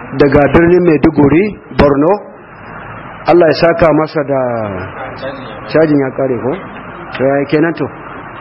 daga birnin maiduguri borno allah ya saka masa da cajin ya kare ko? ya kenan to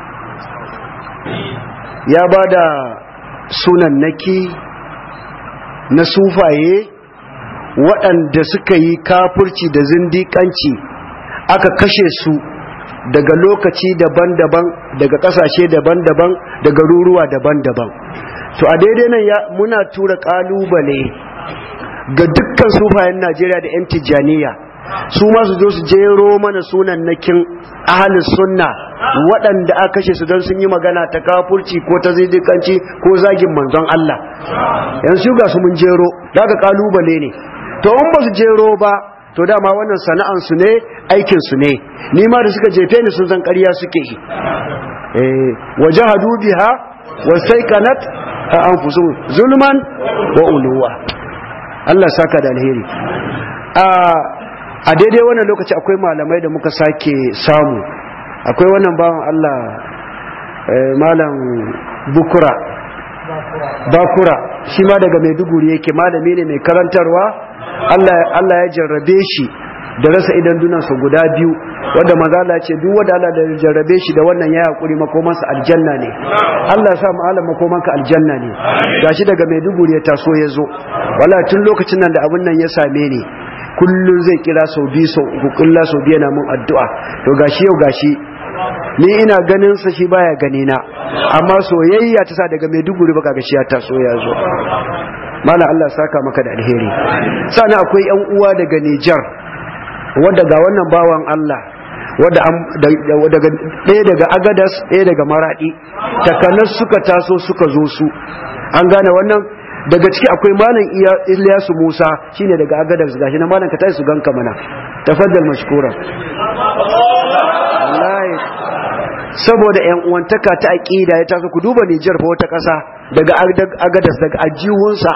ya ba da sunan naki na sufaye waɗanda suka yi kafurci da zindiƙanci aka kashe su daga lokaci daban-daban daga ƙasashe daban-daban daga ruruwa daban-daban to a daidai nan muna tura ƙalubale ga dukkan sufayen najeriya da 'yan tijjaniya su ma su zo su jero mana sunan nakin ahalin sunna waɗanda aka kashe su don sun yi magana ta kafurci ko ta zidikanci ko zagin manzon Allah yanzu ga su mun jero daga kalubale ne to in ba su jero ba to dama wannan sana'an su ne aikin su ne ni ma da suka jefe ni sun san ƙarya suke yi eh wajahadu biha wastaiqanat anfusuhum zulman wa uluwa Allah saka da alheri a a daidai wannan lokaci akwai malamai da muka sake samu akwai wannan bawan Allah malam bukura bakura shi ma daga maiduguri yake malami ne mai karantarwa Allah ya jarrabe shi da rasa idan dunansa guda biyu wadda mazala ce duk wadda Allah da jarrabe shi da wannan ya haƙuri makomansa aljanna ne Allah ya sa ma'alar makomanka aljanna ne gashi daga maiduguri ya taso ya zo wala tun lokacin nan da abin nan ya same ni kullum zai kira sau biyu sau uku kulla sau biyu na mun addu'a to gashi yau gashi ni ina ganin sa shi baya gani na amma soyayya ta sa daga Maiduguri baka gashi ya taso ya zo mala Allah saka maka da alheri sannan akwai yan uwa daga Niger wanda ga wannan bawan Allah wadda daga ɗaya daga agadas ɗaya daga maraɗi takanas suka taso suka zo su an gane wannan daga ciki akwai malam Ilyasu Musa shine daga agadas gashi na malam ka tashi su ganka mana tafaddal mashkura wallahi saboda yan uwantaka ta aqida ya taso ku duba Niger fa wata ƙasa daga agadas daga ajihunsa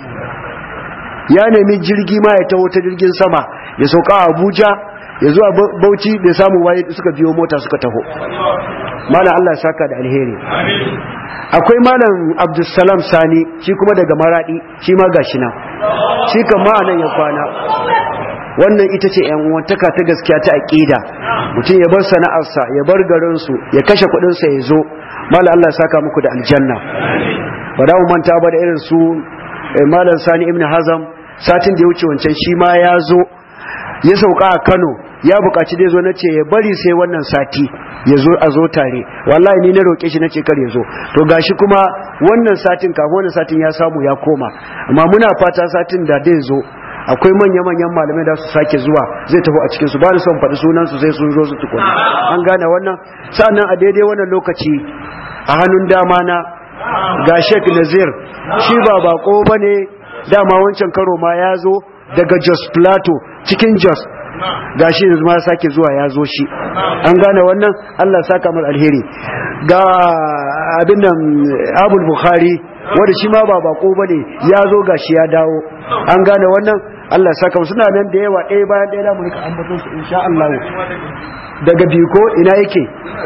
ya nemi jirgi ma ya taho ta jirgin sama ya sauka a Abuja ya zuwa Bauchi bai samu waye suka biyo mota suka taho malam Allah ya saka da alheri akwai malam Abdulsalam Sani shi kuma daga Maradi shi ma gashi nan shi kan ma nan ya kwana wannan ita ce yan uwantaka ta gaskiya ta aqida mutum ya bar sana'arsa ya bar garinsu ya kashe kuɗinsa ya zo malam Allah ya saka muku da aljanna ba da mu manta ba da irin su malam Sani ibn Hazam satin da ya wuce wancan shi ma ya zo ya sauka a Kano ya buƙaci dai zo na ce ya bari sai wannan sati ya zo a zo tare wallahi ni na roƙe shi na ce kar ya zo to gashi kuma wannan satin kafin wannan satin ya samu ya koma amma muna fata satin da dai zo akwai manya-manyan malamai da su sake zuwa zai tafi a cikinsu ba da son faɗi sunansu sai sun zo su tukuna an gane wannan sa'annan a daidai wannan lokaci a hannun dama na ga Sheikh Nazir shi ba bako bane dama wancan karo ma ya zo daga Jos Plateau cikin Jos gashi yanzu ma sake zuwa ya zo shi an gane wannan Allah saka mar alheri ga abin nan Abul Bukhari wanda shi ma ba bako bane ya zo gashi ya dawo an gane wannan Allah saka suna nan da yawa ɗaya bayan ɗaya mu rika ambaton su insha Allah daga biko ina yake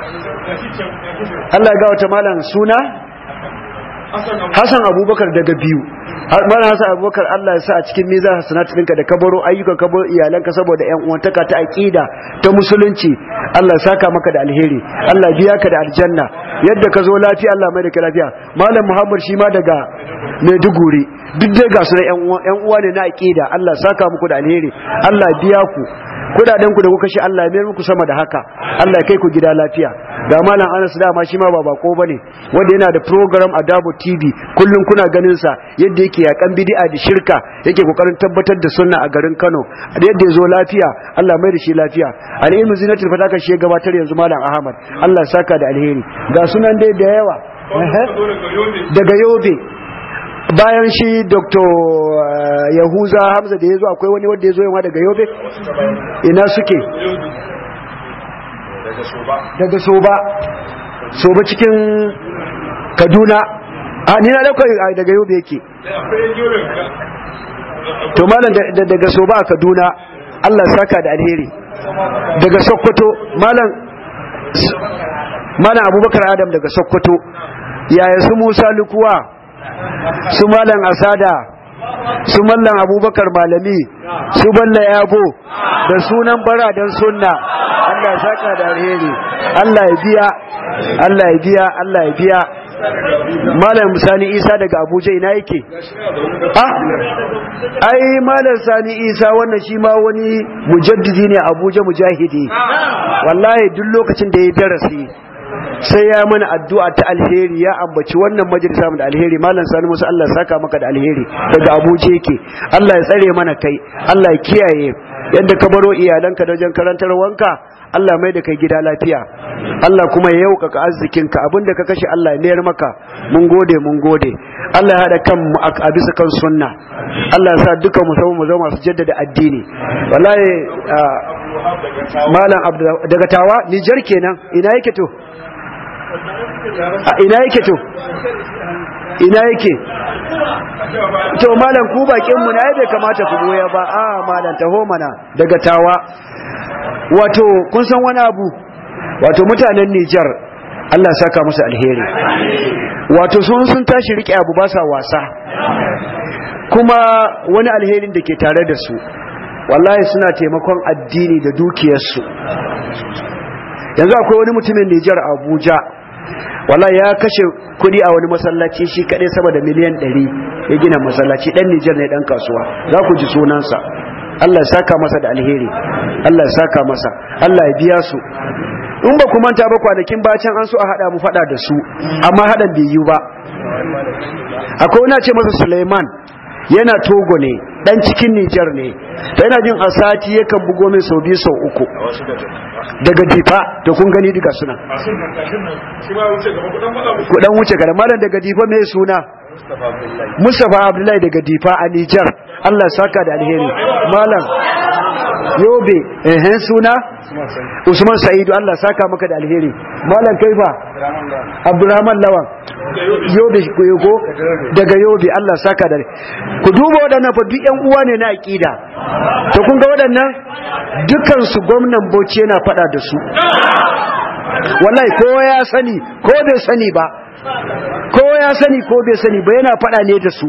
Allah ga wata malam suna Hassan Abubakar daga biyu Malam Hassan Abubakar Allah ya sa a cikin mizan hasanatu ɗinka da kabaro ayyukan kabaro iyalanka saboda ƴan uwantaka ta aqida ta musulunci Allah ya saka maka da alheri Allah biya ka da aljanna yadda ka zo lafiya Allah mai da ka lafiya Malam Muhammad shi ma daga Maiduguri duk dai ga su na ƴan uwa ne na aqida Allah ya saka muku da alheri Allah biya ku kudaden ku da kuka shi Allah ya mayar muku sama da haka Allah ya kai ku gida lafiya ga malam Anas dama shi ma ba bako bane wanda yana da program a Dabo TV kullun kuna ganin sa yadda yake yakan bid'a da shirka yake kokarin tabbatar da sunna a garin Kano da yadda ya zo lafiya Allah mai da shi lafiya al-ilmu zinatul fataka shi gabatar yanzu malam Ahmad Allah ya saka da alheri ga sunan dai da yawa daga Yobe bayan shi dr yahuza hamza da ya zo akwai wani wanda ya zo yawa daga yobe ina suke daga soba soba cikin kaduna a ni na dauka daga yobe yake to malam daga soba a kaduna allah saka da alheri daga sokoto malam malam abubakar adam daga sokoto yaya su musa lukuwa su malam asada su mallan abubakar malami su balla yabo da sunan bara don sunna Allah ya saka da alheri Allah ya biya Allah ya biya Allah ya biya malam sani isa daga abuja ina yake ah ai malam sani isa wannan shi ma wani mujaddidi ne abuja mujahidi wallahi duk lokacin da ya darasi sai ya mana addu'a ta alheri ya ambaci wannan majalisa mu da alheri malam sani musa Allah ya saka maka da alheri daga abuja yake Allah ya tsare mana kai Allah ya kiyaye yadda ka baro iyalanka da wajen karantar wanka Allah mai da kai gida lafiya Allah kuma ya yaukaka arzikinka abinda ka kashe Allah ya mayar maka mun gode mun gode Allah ya hada kan mu a bisa kan sunna Allah ya sa duka mu zama mu zama masu jaddada addini wallahi malam daga tawa Nijar kenan ina yake to ina yake to ina yake to malam ku bakin mu na bai kamata ku goya ba a malam taho mana daga tawa wato kun san wani abu wato mutanen Nijar Allah saka musu alheri wato sun sun tashi rike abu ba sa wasa kuma wani alherin da ke tare da su wallahi suna taimakon addini da dukiyarsu yanzu akwai wani mutumin Nijar Abuja wallahi ya kashe kudi a wani masallaci shi kadai sama da miliyan 100 ya gina masallaci dan Nijar ne dan kasuwa za ku ji sunansa Allah ya saka masa da alheri Allah ya saka masa Allah ya biya su in ba ku manta ba kwanakin bacin an so a hada mu fada da su amma hadan bai yi ba akwai wani ce masa Suleiman yana Togo ne dan cikin Nijar ne to yana jin a sati yakan bugo min sau biyu sau uku daga difa to kun gani diga suna ku dan wuce gaba malam daga difa mai suna Mustapha Abdullahi daga difa a Nijar Allah saka da alheri malam yobe ehen suna Usman Sa'idu Allah saka maka da alheri malam kaifa Abdurrahman Lawan yobe ko daga yobe Allah saka da ku duba waɗannan fa duk ƴan uwa ne na aqida to kun ga waɗannan dukan su gwamnan Bauchi yana fada da su wallahi ko ya sani ko bai sani ba ko ya sani ko bai sani ba yana fada ne da su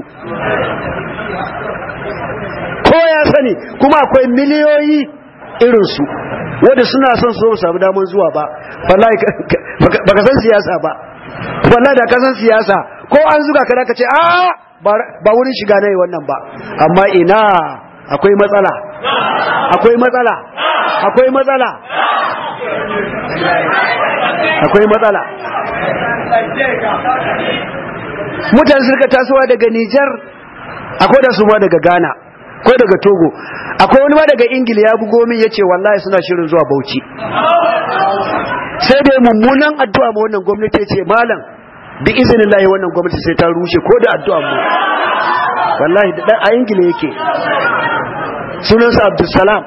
ko ya sani kuma akwai miliyoyi irinsu wanda suna son su samu damar zuwa ba wallahi baka san siyasa ba wallahi da ka san siyasa ko an zuga ka ka ce a ba wurin shiga nayi wannan ba amma ina akwai matsala akwai matsala akwai matsala akwai matsala mutane suka tasowa daga Nijar akwai da su ma daga Ghana ko daga Togo akwai wani ma daga Ingila ya bugo min yace wallahi suna shirin zuwa Bauchi sai dai mummunan addu'a ma wannan gwamnati yace malam bi iznillahi wannan gwamnati sai ta rushe ko da addu'a mu wallahi da a Ingila yake sunansa Abdulsalam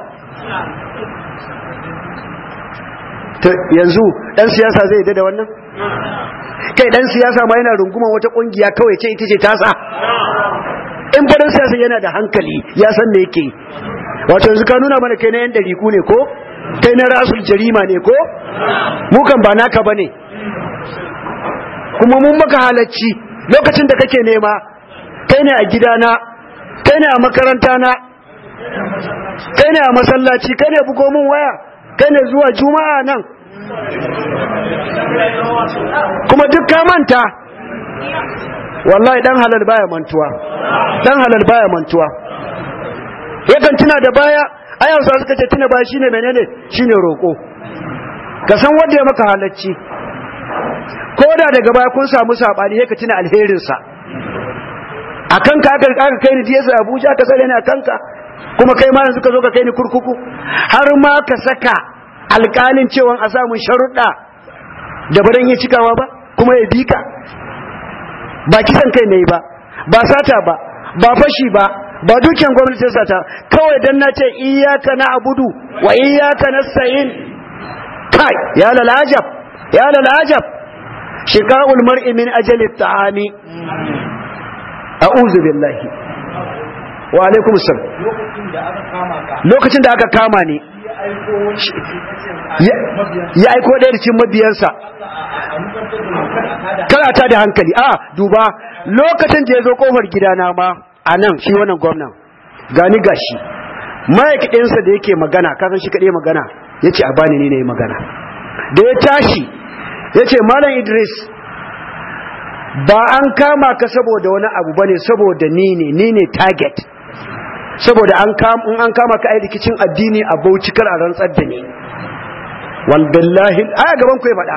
yanzu dan siyasa zai yadda da wannan kai dan siyasa ma yana runguman wata kungiya kawai ce ita ce tasa in fadan siyasa yana da hankali ya san me yake wato yanzu ka nuna mana kai na yan dariku ne ko kai na rasul jarima ne ko mu kan ba naka bane kuma mun maka halacci lokacin da kake nema kai ne a gidana kai ne a makaranta na kai ne a masallaci kai ne bugo mun waya kai ne zuwa juma'a nan kuma duk ka manta wallahi dan halal baya mantuwa dan halal baya mantuwa yakan tuna da baya ayan sa suka ce tuna baya shine menene shine roko ka san wanda ya maka halacci ko da daga baya kun samu sabani sai ka tuna alherin sa akan ka aka aka kai ni DSA Abuja ka sare ni akan ka kuma kai ma yanzu ka zo ka kai ni kurkuku har ma ka saka alƙalin cewa a samun sharuɗa da baran ya cikawa ba kuma ya bi ka ba kisan kai ne ba ba sata ba ba fashi ba ba dukiyar gwamnati sata kawai dan na ce iyaka na abudu wa iyaka nasta'in kai ya lalajab ya lalajab shiqa'ul mar'i min ajali ta'ami a'udhu billahi wa alaikum assalam lokacin da aka kama ni ya aiko ɗaya da cikin mabiyansa karata da hankali a duba lokacin da ya zo kofar gidana ma a nan shi wannan gwamnan gani gashi ma'aikaɗinsa da yake magana kasan shi kaɗai magana ya ce a bani ni ne magana da ya tashi ya ce malam idris ba an kama ka saboda wani abu ba ne saboda ni ne ni ne target saboda an kama ka ai rikicin addini a bauchi kar a rantsar da ni walbillahi a gaban ku ya faɗa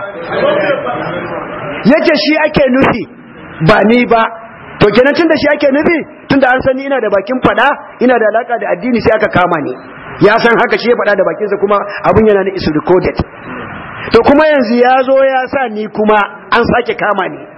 yace shi ake nufi ba ni ba to kenan tunda shi ake nufi tunda an sani ina da bakin faɗa ina da alaka da addini sai aka kama ni ya san haka shi ya faɗa da bakinsa kuma abun yana na is recorded to kuma yanzu ya zo ya sa ni kuma an sake kama ni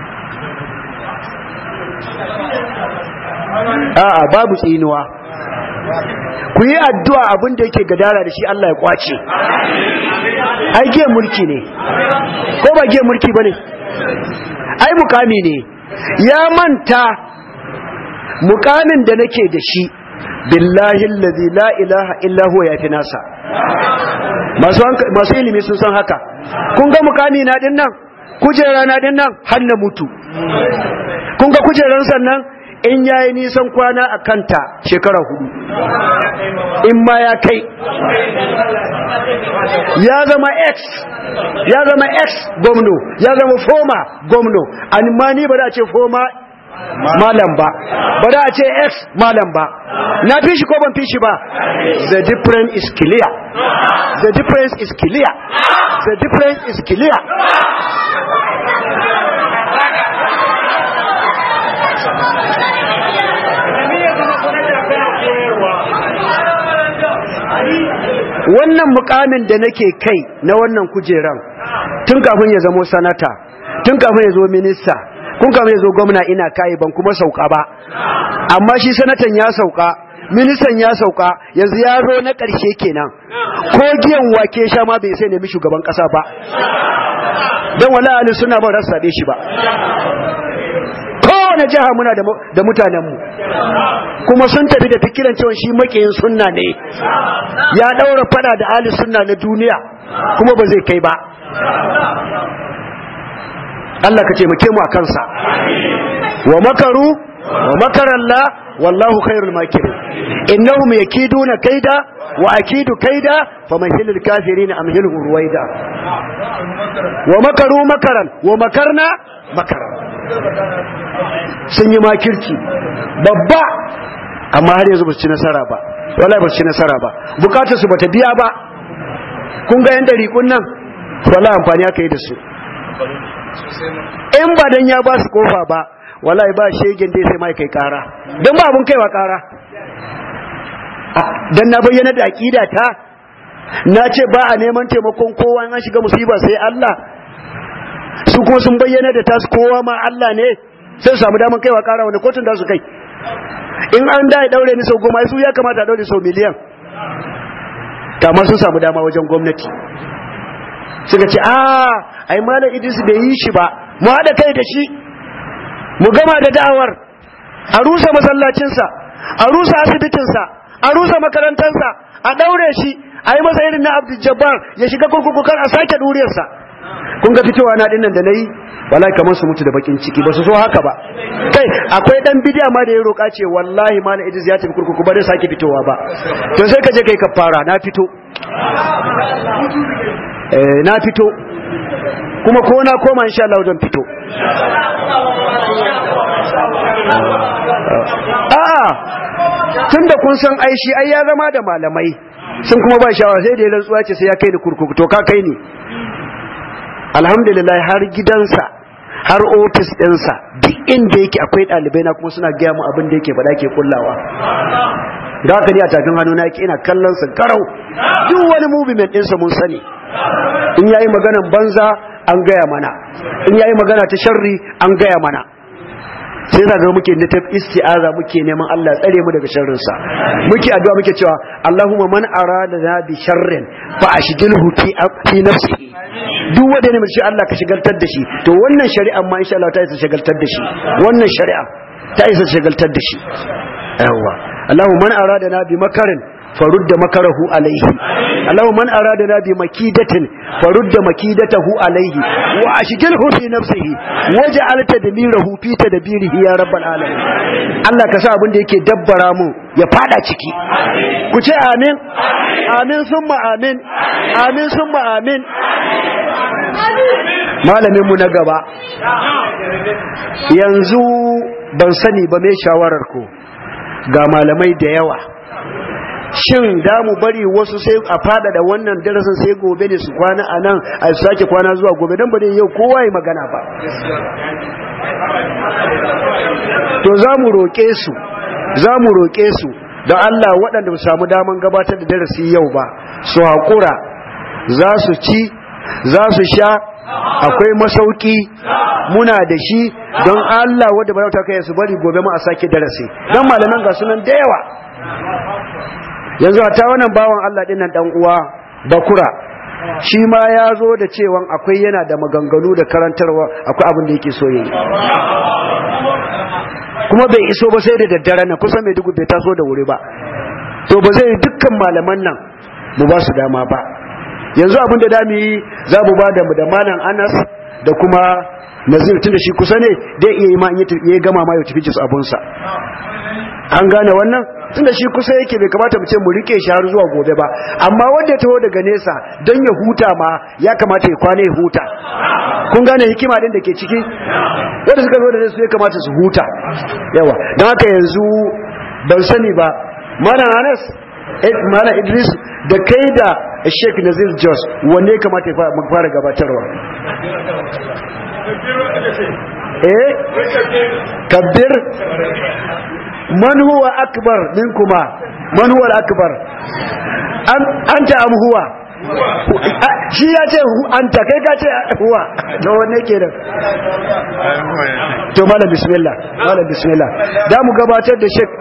a'a babu tsinuwa ku yi addu'a abin da yake gadara da shi Allah ya kwace ai giyan mulki ne ko ba giyan mulki ba ne ai mukami ne ya manta mukamin da nake da shi billahi allazi la ilaha illa huwa ya fi nasa masu ilimi sun san haka kun ga mukami na din nan kujera na din nan har na mutu kun ga kujeran sannan in yayi nisan kwana a kanta shekara hudu in ma ya kai ya zama x ya zama x gwamno ya zama foma gwamno amma ni ba da ce foma malam ba ba da ce x malam ba na fi shi ko ban fi shi ba the difference is clear the difference is clear the difference is clear wannan mukamin da nake kai na wannan kujeran tun kafin ya zamo sanata tun kafin ya zo minista kun kafin ya zo gwamna ina kai ban kuma sauka ba amma shi sanatan ya sauka ministan ya sauka yanzu ya zo na ƙarshe kenan ko giyan wake sha ma bai sai nemi shugaban ƙasa ba don wala ali suna ba rasa shi ba kowane jiha muna da mutanenmu kuma sun tafi da fikiran cewa shi makiyin sunna ne ya daura fada da ali sunna na duniya kuma ba zai kai ba Allah ka taimake mu a kansa wa makaru wa makaralla wallahu khairul makirin innahum yakiduna kaida wa akidu kaida famahilul kafirin amhilhum ruwaida wa makaru makaran wa makarna makaran sun yi makirci babba amma har yanzu ba su ci nasara ba wallahi ba su ci nasara ba bukatar su bata biya ba kun ga yan dariƙun nan wallahi amfani aka yi da su in ba dan ya ba su kofa ba wallahi ba shegen dai sai mai kai kara dan ba abun kaiwa kara dan na bayyana da aqida ta na ce ba a neman taimakon kowa an shiga musiba sai Allah su kuma sun bayyana da tasu kowa ma Allah ne sai samu daman kaiwa kara wani kotun da su kai in an da ya daure ni sau goma su ya kamata a daure sau miliyan kamar sun samu dama wajen gwamnati suka ce a ai malam idris bai yi shi ba mu haɗa kai da shi mu gama da da'awar a rusa masallacinsa a rusa asibitinsa a rusa makarantarsa a daure shi a yi masa irin na abdul jabbar ya shiga kurkuku kar a sake duriyarsa kun ga fitowa na dinnan da nayi wallahi kamar su mutu da bakin ciki ba su so haka ba kai akwai dan bidiya ma da ya roka ce wallahi malam Idris ya tafi kurkuku ba zai sake fitowa ba to sai ka je kai kafara na fito eh na fito kuma ko na koma insha Allah zan fito a'a tunda kun san aishi ai ya zama da malamai sun kuma ba shawara sai da ya rantsuwa ce sai ya kai ni kurkuku to ka kai ni alhamdulillah har gidansa har ofis ɗinsa duk inda yake akwai ɗalibai na kuma suna gaya mu abin da yake faɗa ke kullawa da haka ni a tafin hannu na yake ina kallon sa karau duk wani movement ɗinsa mun sani in yayi maganan banza an gaya mana in yayi magana ta sharri an gaya mana sai zaga muke na tafi isti'aza muke neman Allah tsare mu daga sharrin sa muke addu'a muke cewa Allahumma man arada na bi sharrin fa ashghilhu fi fi nafsihi duk wanda ne mai Allah ka shigaltar da shi to wannan shari'a ma insha Allah ta isa shigaltar da shi wannan shari'a ta isa shigaltar da shi yawa Allahumma man arada na bi makarin farudda makarahu alaihi Allahu man aradana bi makidatin farudda makidatahu alaihi wa ashghilhu fi nafsihi waj'al tadmirahu fi tadbirihi ya rabbal alamin Allah ka sa abin da yake dabbara mu ya fada ciki ku ce amin amin summa amin amin summa amin malamin mu na gaba yanzu ban sani ba mai shawarar ku ga malamai da yawa shin da mu bari wasu sai a fada da wannan darasin sai gobe ne su kwana a nan a sake kwana zuwa gobe don ba dai yau kowa ya magana ba to za mu roƙe su za mu roƙe su da Allah waɗanda ba samu daman gabatar da darasi yau ba su haƙura za su ci za su sha akwai masauki muna da shi don Allah wadda ba ta kai su bari gobe ma a sake darasi don malaman ga sunan da yawa yanzu a ta wannan bawan Allah dinnan dan uwa bakura shi ma ya zo da cewan akwai yana da maganganu da karantarwa akwai abin da yake so yi kuma bai iso ba sai da daddare na kusa mai dugu bai taso da wuri ba to ba zai dukkan malaman nan mu ba su dama ba yanzu abin da dami yi za mu ba da da malam anas da kuma nazir tun da shi kusa ne dai iya yi ma ya gama ma ya tafi jis abunsa an gane wannan tun da shi kusa yake bai kamata mu ce mu rike shi har zuwa gobe ba amma wanda ya taho daga nesa don ya huta ma ya kamata ya kwana ya huta kun gane hikima din da ke ciki wanda suka zo da nesa ya kamata su huta yawa don haka yanzu ban sani ba mana anas mana idris da kai da sheik nazir jos wanne kamata ya fara gabatarwa eh kabbir man huwa akbar minkuma man huwa akbar anta am huwa shi ya ce anta kai ka ce huwa to wanne kenan to malam bismillah malam bismillah da mu gabatar da sheik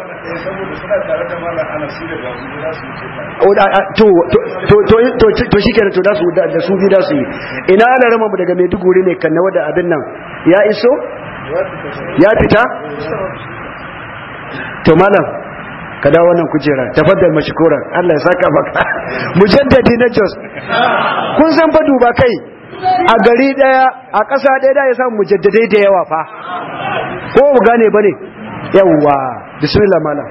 to shi kenan to da su bi da su yi ina ana rama mu daga maiduguri ne kan na wadda abin nan ya iso ya fita to malam ka dawo wannan kujera tafaddal mashkuran Allah ya saka maka mujaddadi na Jos kun san fa duba kai a gari daya a ƙasa daya da ya samu mujaddadai da yawa fa ko mu gane bane yawwa bismillah malam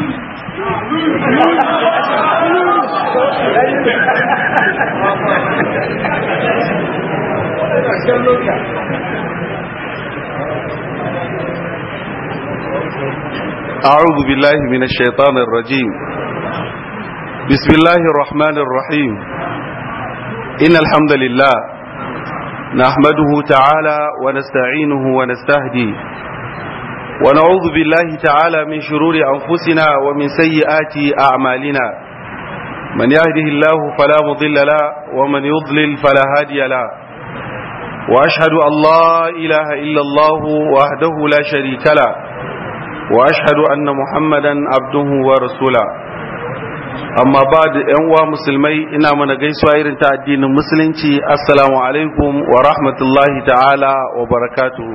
أعوذ بالله من الشيطان الرجيم بسم الله الرحمن الرحيم إن الحمد لله نحمده تعالى ونستعينه ونستهديه ونعوذ بالله تعالى من شرور أنفسنا ومن سيئات أعمالنا من يهده الله فلا مضل له ومن يضلل فلا هادي له وأشهد أن لا إله إلا الله وحده لا شريك له وأشهد أن محمدا عبده ورسوله amma ba da ‘yan uwa musulmai ina mana gaisuwa irin ta addinin musulunci assalamu alaikum wa rahmatullahi ta'ala wa barakatuhu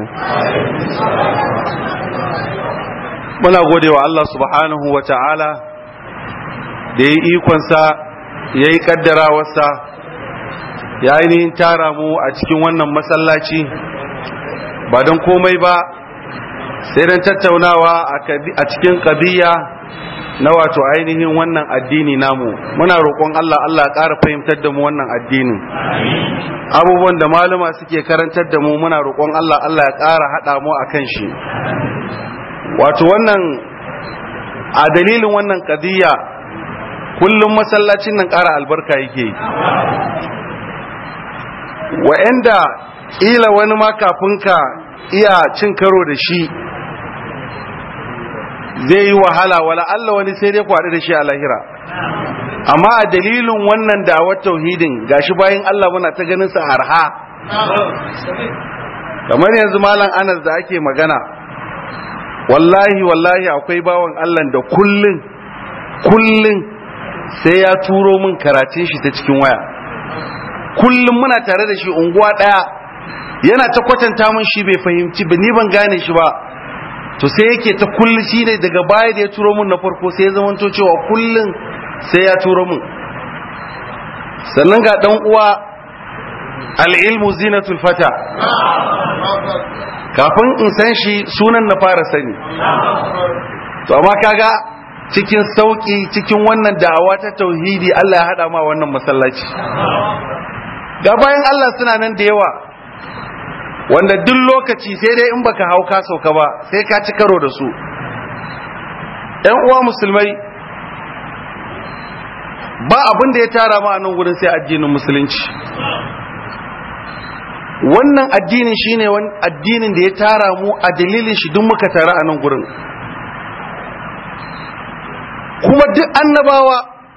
muna gode wa Allah subhanahu wa ta'ala da ya ikonsa ya yi kaddarawarsa ya ainihin tara mu a cikin wannan masallaci ba don komai ba sai don tattaunawa a cikin ƙabiya na wato ainihin wannan addini namu muna roƙon Allah Allah ƙara fahimtar da mu wannan addinin abubuwan da malama suke karantar da mu muna roƙon Allah Allah ya ƙara haɗa mu a kan shi wato wannan a dalilin wannan ƙadiyya kullum masallacin nan ƙara albarka yake wa'anda ƙila wani ma kafin ka iya cin karo da shi zai yi wahala wala Allah wani sai dai kwaɗi da shi a lahira amma a dalilin wannan da'awar tauhidin gashi bayan Allah muna ta ganin sa arha kamar yanzu malam Anas da ake magana wallahi wallahi akwai bawan Allah da kullun kullun sai ya turo min karatun shi ta cikin waya kullum muna tare da shi unguwa ɗaya yana ta kwatanta min shi bai fahimci ba ni ban gane shi ba to sai yake ta kulli shi ne daga baya da ya turo mun na farko sai ya zamanto cewa kullun sai ya turo mun sannan ga dan uwa al'ilmu zinatul fata kafin in san shi sunan na fara sani to amma kaga cikin sauki cikin wannan da'awa ta tauhidi Allah ya hada ma wannan masallaci ga bayan Allah suna nan da yawa wanda duk lokaci sai dai in baka hau ka sauka ba sai ka ci karo da su ‘yan uwa musulmai ba abin da ya tara ma a nan wurin sai addinin musulunci wannan addinin shine wani addinin da ya tara mu a dalilin shi duk muka tara a nan gurin kuma duk annabawa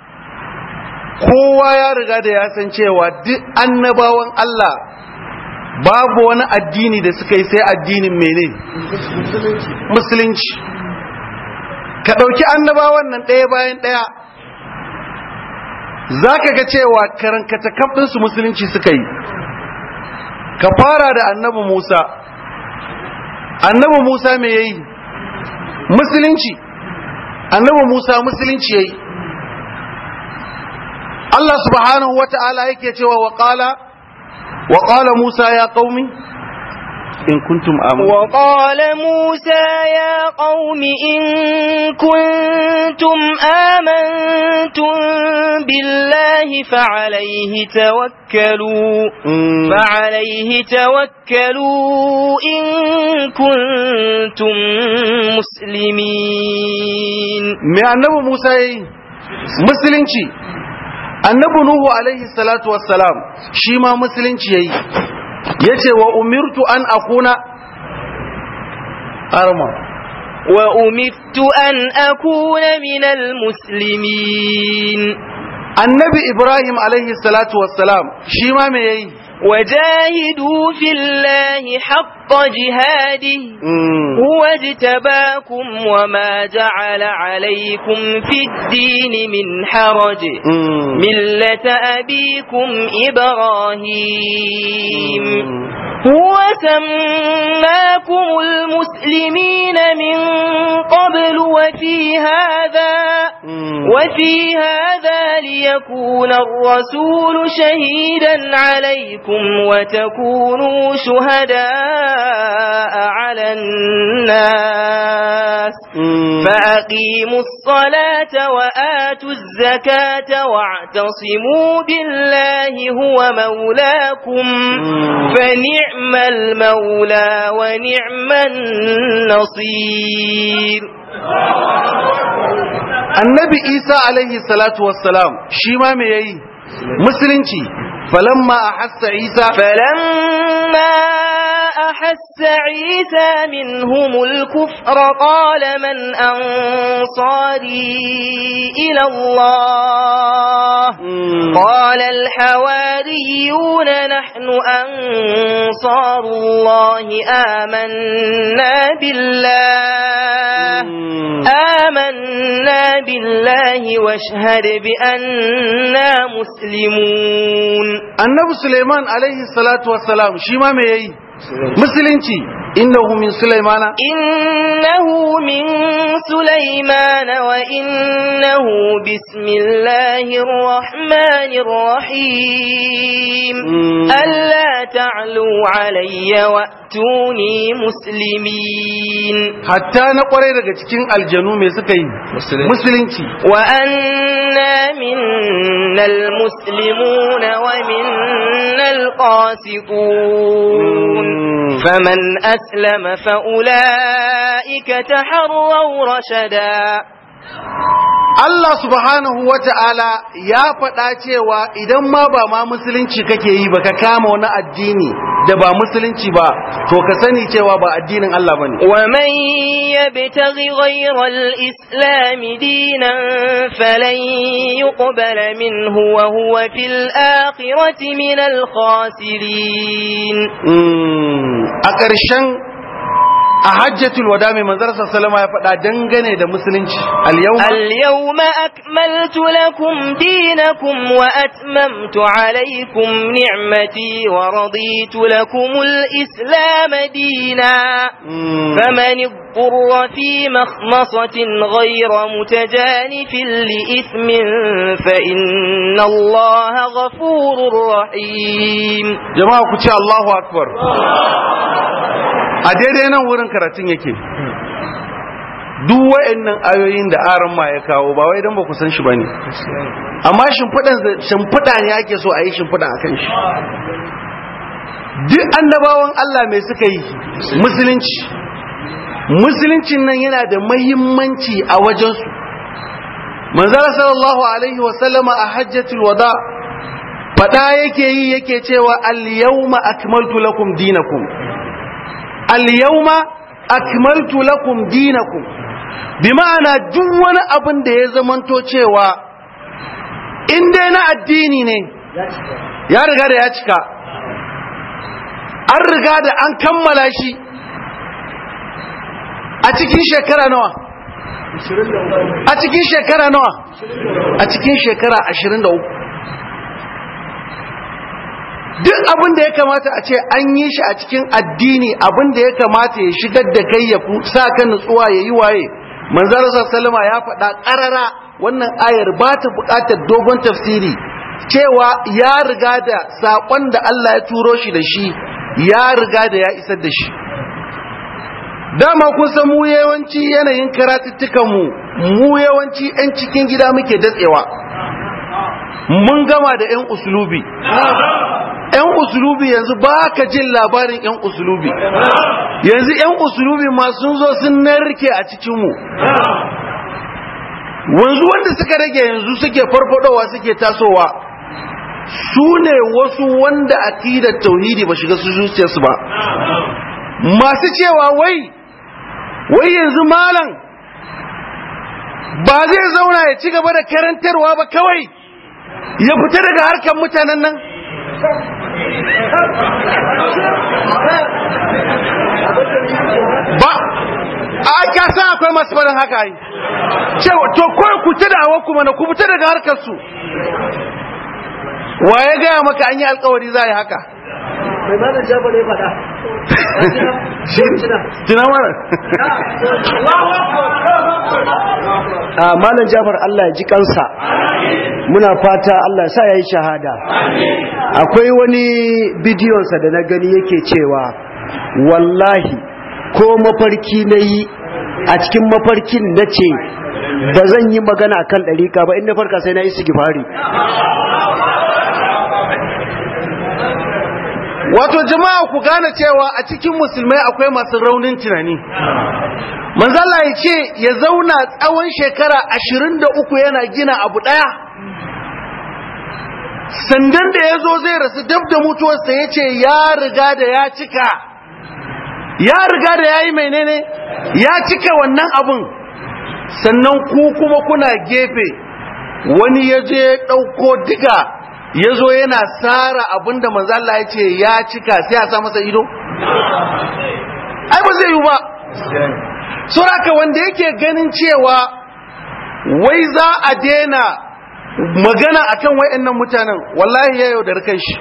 kowa ya riga da ya san cewa duk annabawan Allah babu wani addini da suka yi sai addinin mene musulunci ka ɗauki annabawan nan ɗaya bayan ɗaya za ka ga cewa karankata kafinsu musulunci suka yi ka fara da annabi musa annabi musa me ya yi musulunci annabi musa musulunci ya yi Allah subhanahu wa ta'ala yake cewa wa qala wa qala Musa ya qaumi in kuntum amanu wa qala Musa ya qaumi in kuntum amantum billahi fa alayhi tawakkalu fa alayhi tawakkalu in kuntum muslimin me annabi Musa yayi musulunci annabi nuhu alaihi salatu wassalam shi ma musulunci yayi yace wa umirtu an akuna arma wa umirtu an akuna minal muslimin annabi ibrahim alaihi salatu wassalam shi ma me yayi وجاهدوا في الله حق جهاده هو اجتباكم وما جعل عليكم في الدين من حرج ملة أبيكم إبراهيم هو سماكم المسلمين من قبل وفي هذا وفي هذا ليكون الرسول شهيدا عليكم وتكونوا شهداء على الناس فأقيموا الصلاة وآتوا الزكاة واعتصموا بالله هو مولاكم فنعم المولى ونعم النصير annabi isa alaihi salatu wassalam shi ma me yayi musulunci falamma ahassa isa فلما أحس عيسى منهم الكفر قال من أنصاري إلى الله قال الحواريون نحن أنصار الله آمنا بالله آمنا بالله واشهد بأننا مسلمون annabi suleiman alaihi salatu wassalam shi ma me yayi musulunci innahu min sulaimana إنه من سليمان وإنه بسم الله الرحمن الرحيم ألا تعلوا علي وأتوني مسلمين hatta na kwarai daga cikin aljanu me suka yi musulunci وأنا منا المسلمون ومنا القاسطون فمن أسلم فأولئك تحروا رشدا Allah subhanahu wa ta'ala ya faɗa cewa idan ma ba ma musulunci kake yi ba ka kama wani addini da ba musulunci ba to ka sani cewa ba addinin Allah ba ne. ومن يبتغ غير الإسلام دينا فلن يقبل منه وهو في الآخرة من الخاسرين A ƙarshen a hajjatul wada mai manzar sallama ya faɗa dangane da musulunci al-yawma اليوم أكملت لكم دينكم وأتممت عليكم نعمتي ورضيت لكم الإسلام دينا فمن اضطر في مخمصة غير متجانف لإثم فإن الله غفور رحيم jama'a ku ce Allahu akbar a daidai nan wurin karatun yake duk wa'annan ayoyin da aran ma ya kawo ba wai dan ba ku san shi bane amma shimfiɗan shimfiɗa ne ake so a yi shimfiɗa akan shi duk annabawan Allah mai suka yi musulunci musuluncin nan yana da mahimmanci a wajensu manzara sallallahu alaihi wasallama a hajjatul wada fada yake yi yake cewa al-yawma akmaltu lakum dinakum al-yawma akmaltu lakum dinakum bi ma'ana duk wani abin da ya zamanto cewa in dai na addini ne ya riga da ya cika an riga da an kammala shi a cikin shekara nawa a cikin shekara nawa a cikin shekara 23 duk abin da ya kamata a ce an yi shi a cikin addini abin da ya kamata ya shigar da kai ya sa ka nutsuwa ya yi waye manzara sallama ya faɗa ƙarara wannan ayar ba ta buƙatar dogon tafsiri cewa ya riga da saƙon da Allah ya turo shi da shi ya riga da ya isar da shi dama kun san mu yawanci yanayin karatuttukan mu mu yawanci 'yan cikin gida muke datsewa mun gama da 'yan usulubi 'yan usulubi yanzu ba ka jin labarin 'yan usulubi yanzu 'yan usulubi ma sun zo sun narke a cikinmu wanzu wanda suka rage yanzu suke farfadowa suke tasowa su ne wasu wanda akidar tauhidi ba shiga su zuciyarsu ba masu cewa wai wai yanzu malam ba zai zauna ya ci gaba da karantarwa ba kawai ya fita daga harkar mutanen nan ba a ka san akwai masu faɗin haka yi cewa to kawai ku ta da hawa kuma na ku fita daga harkar su wa ya gaya maka an yi alkawari za a yi haka mai malam jabar ya faɗa tuna mana a malam jabar Allah ya ji kansa muna fata Allah sa ya yi shahada akwai wani bidiyonsa da na gani yake cewa wallahi ko mafarki na yi a cikin mafarkin na ce ba zan yi magana kan ɗarika ba inda farka sai na yi sigifari wato jama'a ku gane cewa a cikin musulmai akwai masu raunin tunani manzala ya ce ya zauna tsawon shekara ashirin da uku yana gina abu ɗaya sandan da ya zo zai rasu dab da mutuwarsa ya ce ya riga da ya cika ya riga da ya yi menene ya cika wannan abun sannan ku kuma kuna gefe wani ya je ɗauko diga ya zo yana tsara abinda manzala ya ce ya cika sai a sa masa ido? ai ba zai yi ba suraka wanda yake ganin cewa wai za a daina magana akan wayannan mutanen wallahi ya yaudar kan shi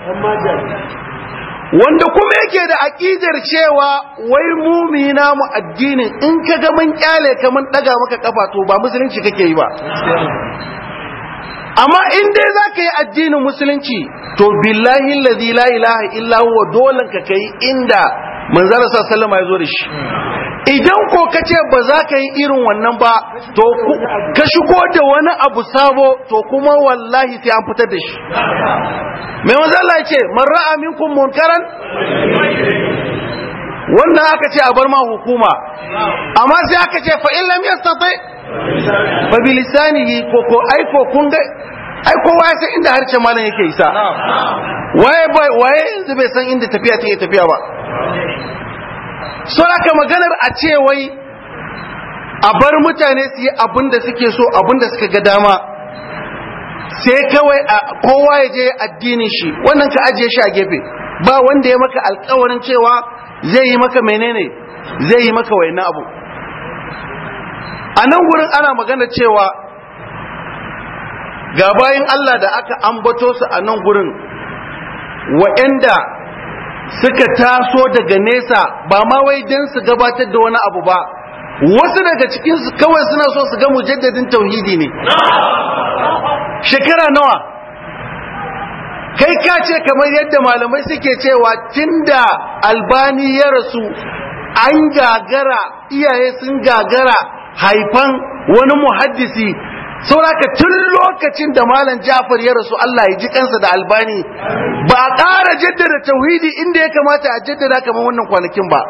wanda kuma yake da aƙidar cewa wai mumina mu addinin in ka ga mun kyale ka mun daga maka kafa to ba musulunci kake yi ba amma in dai za ka yi addinin musulunci to billahi lazi la ilaha illa huwa dole ka kai inda manzara sa sallama ya zo da shi idan ko ka ce ba za ka yi irin wannan ba to ka shigo da wani abu sabo to kuma wallahi sai an fitar da shi mai manzo Allah ya ce man ra'a minkum munkaran wannan aka ce a bar ma hukuma amma sai aka ce fa in lam yastati fa bi lisanihi ko ko ai ko kun ga ai kowa ya san inda harshen malam yake isa waye bai waye yanzu bai san inda tafiya take tafiya ba so haka maganar a ce wai a bar mutane su yi abin da suke so abin da suka ga dama sai kawai kowa ya je addinin shi wannan ka ajiye shi a gefe ba wanda ya maka alkawarin cewa zai yi maka menene zai yi maka wayannan abu a nan gurin ana magana cewa ga bayan Allah da aka ambato su a nan gurin wa'anda suka taso daga nesa ba ma wai don su gabatar da wani abu ba wasu daga cikinsu kawai suna so su ga mujaddadin tauhidi ne shekara nawa kai ka ce kamar yadda malamai suke cewa tunda albani ya rasu an gagara iyaye sun gagara haifan wani muhaddisi sauraka tun lokacin da malam Jafar ya rasu Allah ya ji kansa da albani ba a ƙara jaddada tauhidi inda ya kamata a jaddada kamar wannan kwanakin ba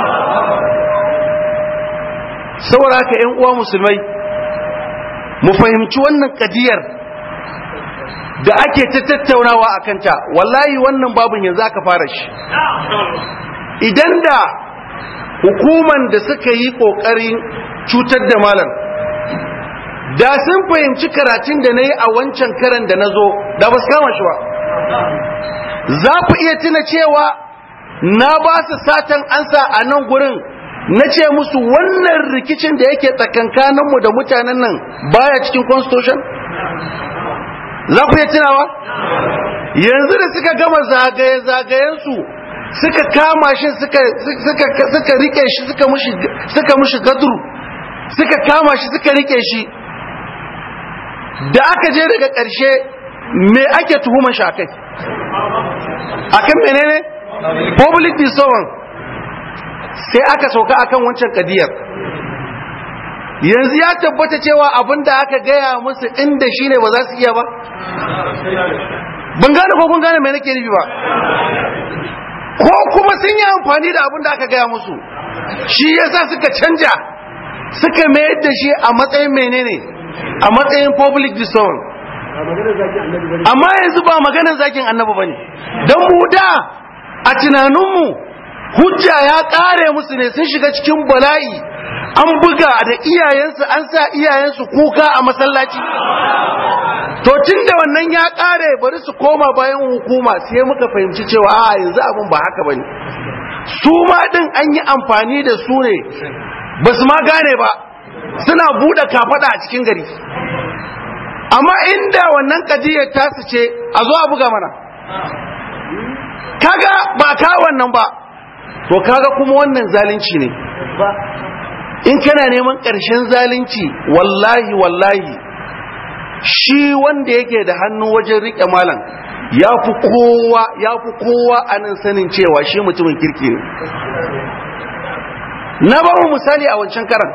sauraka ‘yan uwa musulmai mu fahimci wannan kadiyar da ake ta tattaunawa a kanta wallahi wannan babin yanzu aka fara shi idan da hukuman da suka yi ƙoƙarin cutar da malam da sun fahimci karatun da na yi a wancan karan da na zo da ba su kama shi ba za ku iya tuna cewa na ba su satan ansa a nan gurin na ce musu wannan rikicin da yake tsakankaninmu da mutanen nan baya cikin constitution za ku iya tunawa yanzu da suka gama zagaye-zagayensu suka kama shi suka rike shi suka mushi gaduru suka kama shi suka rike shi da aka je daga ƙarshe me ake tuhumar shi akai akan menene public disorder sai aka sauka akan wancan kadiyar yanzu ya tabbata cewa abin da aka gaya musu inda shine ba za su iya ba ban gane ko kun gane mai nake nufi ba ko kuma sun yi amfani da abin da aka gaya musu shi yasa suka canja suka mayar da shi a matsayin menene a matsayin public disorder amma yanzu ba maganar zakin annabi bane don mu da a tunaninmu hujja ya kare musu ne sun shiga cikin bala'i an buga da iyayensu an sa iyayensu kuka a masallaci to tun da wannan ya kare bari su koma bayan hukuma sai muka fahimci cewa a yanzu abin ba haka bane su ma din an yi amfani da su ne ba su ma gane ba suna buɗe kafada a cikin gari amma inda wannan kadiyar tasu ce a zo a buga mana kaga ba ka wannan ba to kaga kuma wannan zalunci ne in kana neman ƙarshen zalunci wallahi wallahi shi wanda yake da hannu wajen riƙe malam ya fi kowa ya fi kowa a nan sanin cewa shi mutumin kirki ne na ba mu misali a wancan karan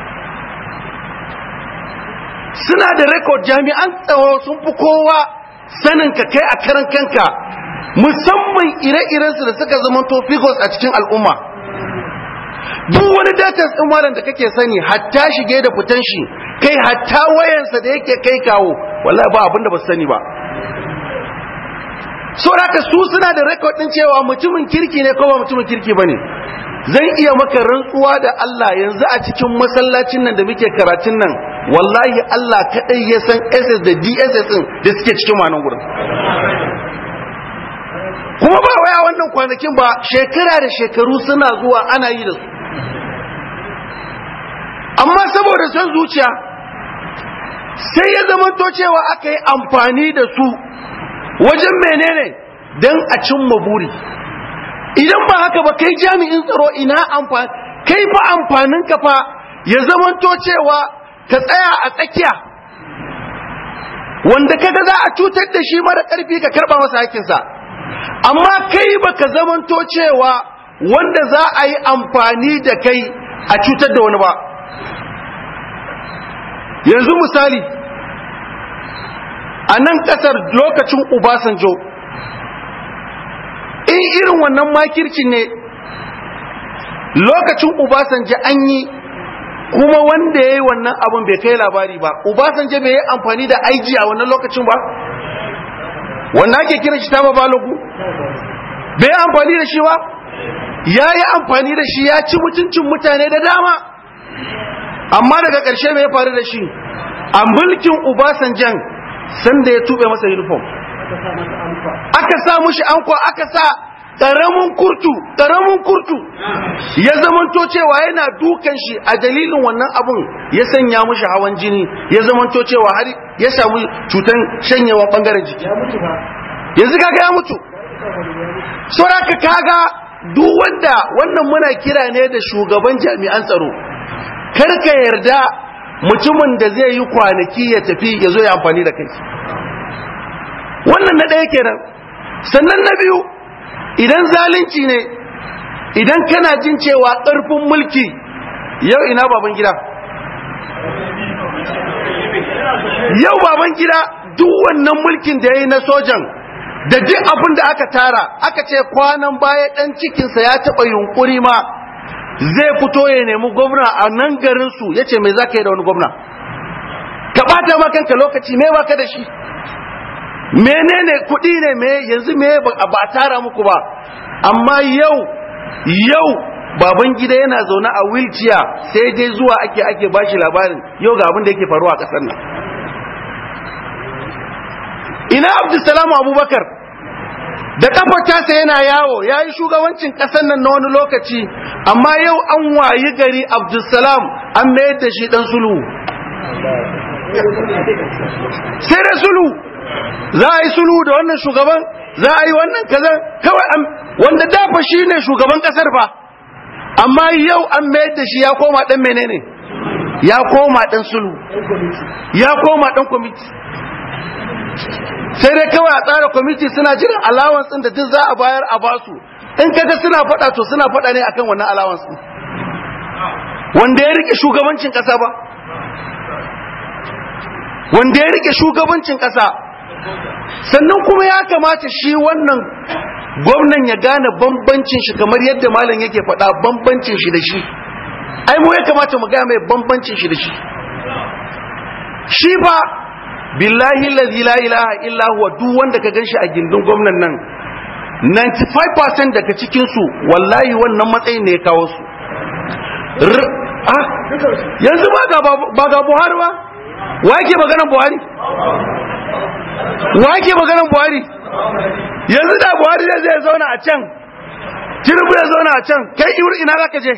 suna da rekod jami'an tsaro sun fi kowa sanin ka kai a karan kanka musamman ire-irensu da suka zama figures a cikin al'umma duk wani datas ɗin malam da kake sani hatta shige da fitan shi kai hatta wayansa da yake kai kawo wallahi ba abinda ba su sani ba saboda su suna da rekod ɗin cewa mutumin kirki ne ko ba mutumin kirki ba ne zan iya maka rantsuwa da Allah yanzu a cikin masallacin nan da muke karatun nan wallahi Allah kaɗai ya san SS da DSS ɗin da suke cikin manan gurin kuma ba waya wannan kwanakin ba shekara da shekaru suna zuwa ana yi da su amma saboda son zuciya sai ya zama to cewa aka yi amfani da su wajen menene don a cimma buri idan ba haka ba kai jami'in tsaro ina amfani kai fa amfanin ka fa ya zama to cewa ka tsaya a tsakiya wanda kaga za a cutar da shi mara karfi ka karba masa hakinsa amma kai baka zamanto cewa wanda za a yi amfani da kai a cutar da wani ba yanzu misali a nan kasar lokacin Obasanjo in irin wannan makircin ne lokacin Obasanjo an yi kuma wanda ya yi wannan abin bai kai labari ba Obasanjo bai yi amfani da aiji a wannan lokacin ba wanda ake kira shi taba balogu bai yi amfani da shi ba ya yi amfani da shi ya ci mutuncin mutane da dama amma daga ƙarshe mai faru da shi a mulkin Obasanjan sanda ya tube masa uniform aka sa mushi anko aka sa ƙaramin kurtu ƙaramin kurtu ya zamanto cewa yana dukan shi a dalilin wannan abun ya sanya mushi hawan jini ya zamanto cewa har ya samu cutan shanyewa bangaren jiki yanzu kaga ya mutu sauraka kaga duk wanda wannan muna kira ne da shugaban jami'an tsaro karka yarda mutumin da zai yi kwanaki ya tafi ya zo ya amfani da kai wannan na ɗaya kenan sannan na biyu idan zalunci ne idan kana jin cewa ƙarfin mulki yau ina baban gida yau baban gida duk wannan mulkin da ya yi na sojan da duk abin da aka tara aka ce kwanan baya ɗan cikinsa ya taɓa yunkuri ma zai fito ya nemi gwamna a nan garinsu ya ce mai za ka yi da wani gwamna ka ɓata makanka lokaci me baka da shi menene kuɗi ne me yanzu me ba a tara muku ba amma yau yau baban gida yana zaune a wheelchair sai dai zuwa ake ake bashi labarin yau ga abin da yake faruwa a ƙasar nan ina abdulsalam abubakar da kafar tasa yana yawo ya yi shugabancin ƙasar nan na wani lokaci amma yau an wayi gari abdulsalam an mayar da shi ɗan sulhu sai da sulhu za a yi sulhu da wannan shugaban za a yi wannan kaza kawai wanda dafa shi ne shugaban kasar fa amma yau an mayar da shi ya koma dan menene ya koma dan sulhu ya koma dan kwamiti sai dai kawai a tsara kwamiti suna jiran allowance din da duk za a bayar a basu in kaga suna faɗa to suna faɗa ne akan wannan allowance din wanda ya rike shugabancin ƙasa ba wanda ya rike shugabancin ƙasa sannan kuma ya kamata shi wannan gwamnan ya gane bambancin shi kamar yadda malam yake faɗa bambancin shi da shi ai mu ya kamata mu gane mai bambancin shi da shi shi ba billahi allazi la ilaha illa huwa duk wanda ka ganshi a gindin gwamnan nan 95% daga cikin su wallahi wannan matsayin ne ya kawo su yanzu ba ga Buhari ba wa yake maganar Buhari wa yake maganar Buhari yanzu da Buhari zai zai zauna a can Tinubu ya zauna a can kai iwur ina zaka je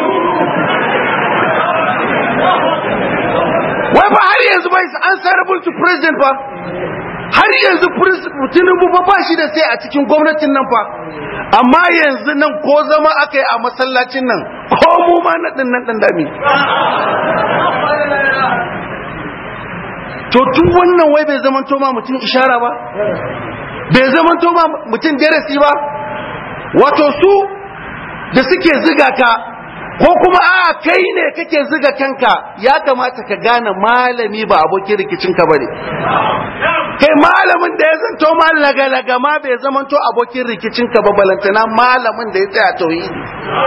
wai fa har yanzu bai answerable to president fa har yanzu Tinubu fa ba shi da sai a cikin gwamnatin nan fa amma yanzu nan ko zama aka yi a masallacin nan ko mu ma na ɗin nan ɗan dami to tun wannan wai bai zama ma mutum ishara ba bai zama ma mutum darasi ba wato su da suke ziga ka ko kuma a kai ne kake ziga kanka ya kamata ka gane malami ba abokin rikicinka ba ne kai malamin da ya zanto ma laga-laga ma bai zamanto abokin rikicinka ba balantana malamin da ya tsaya tauhidi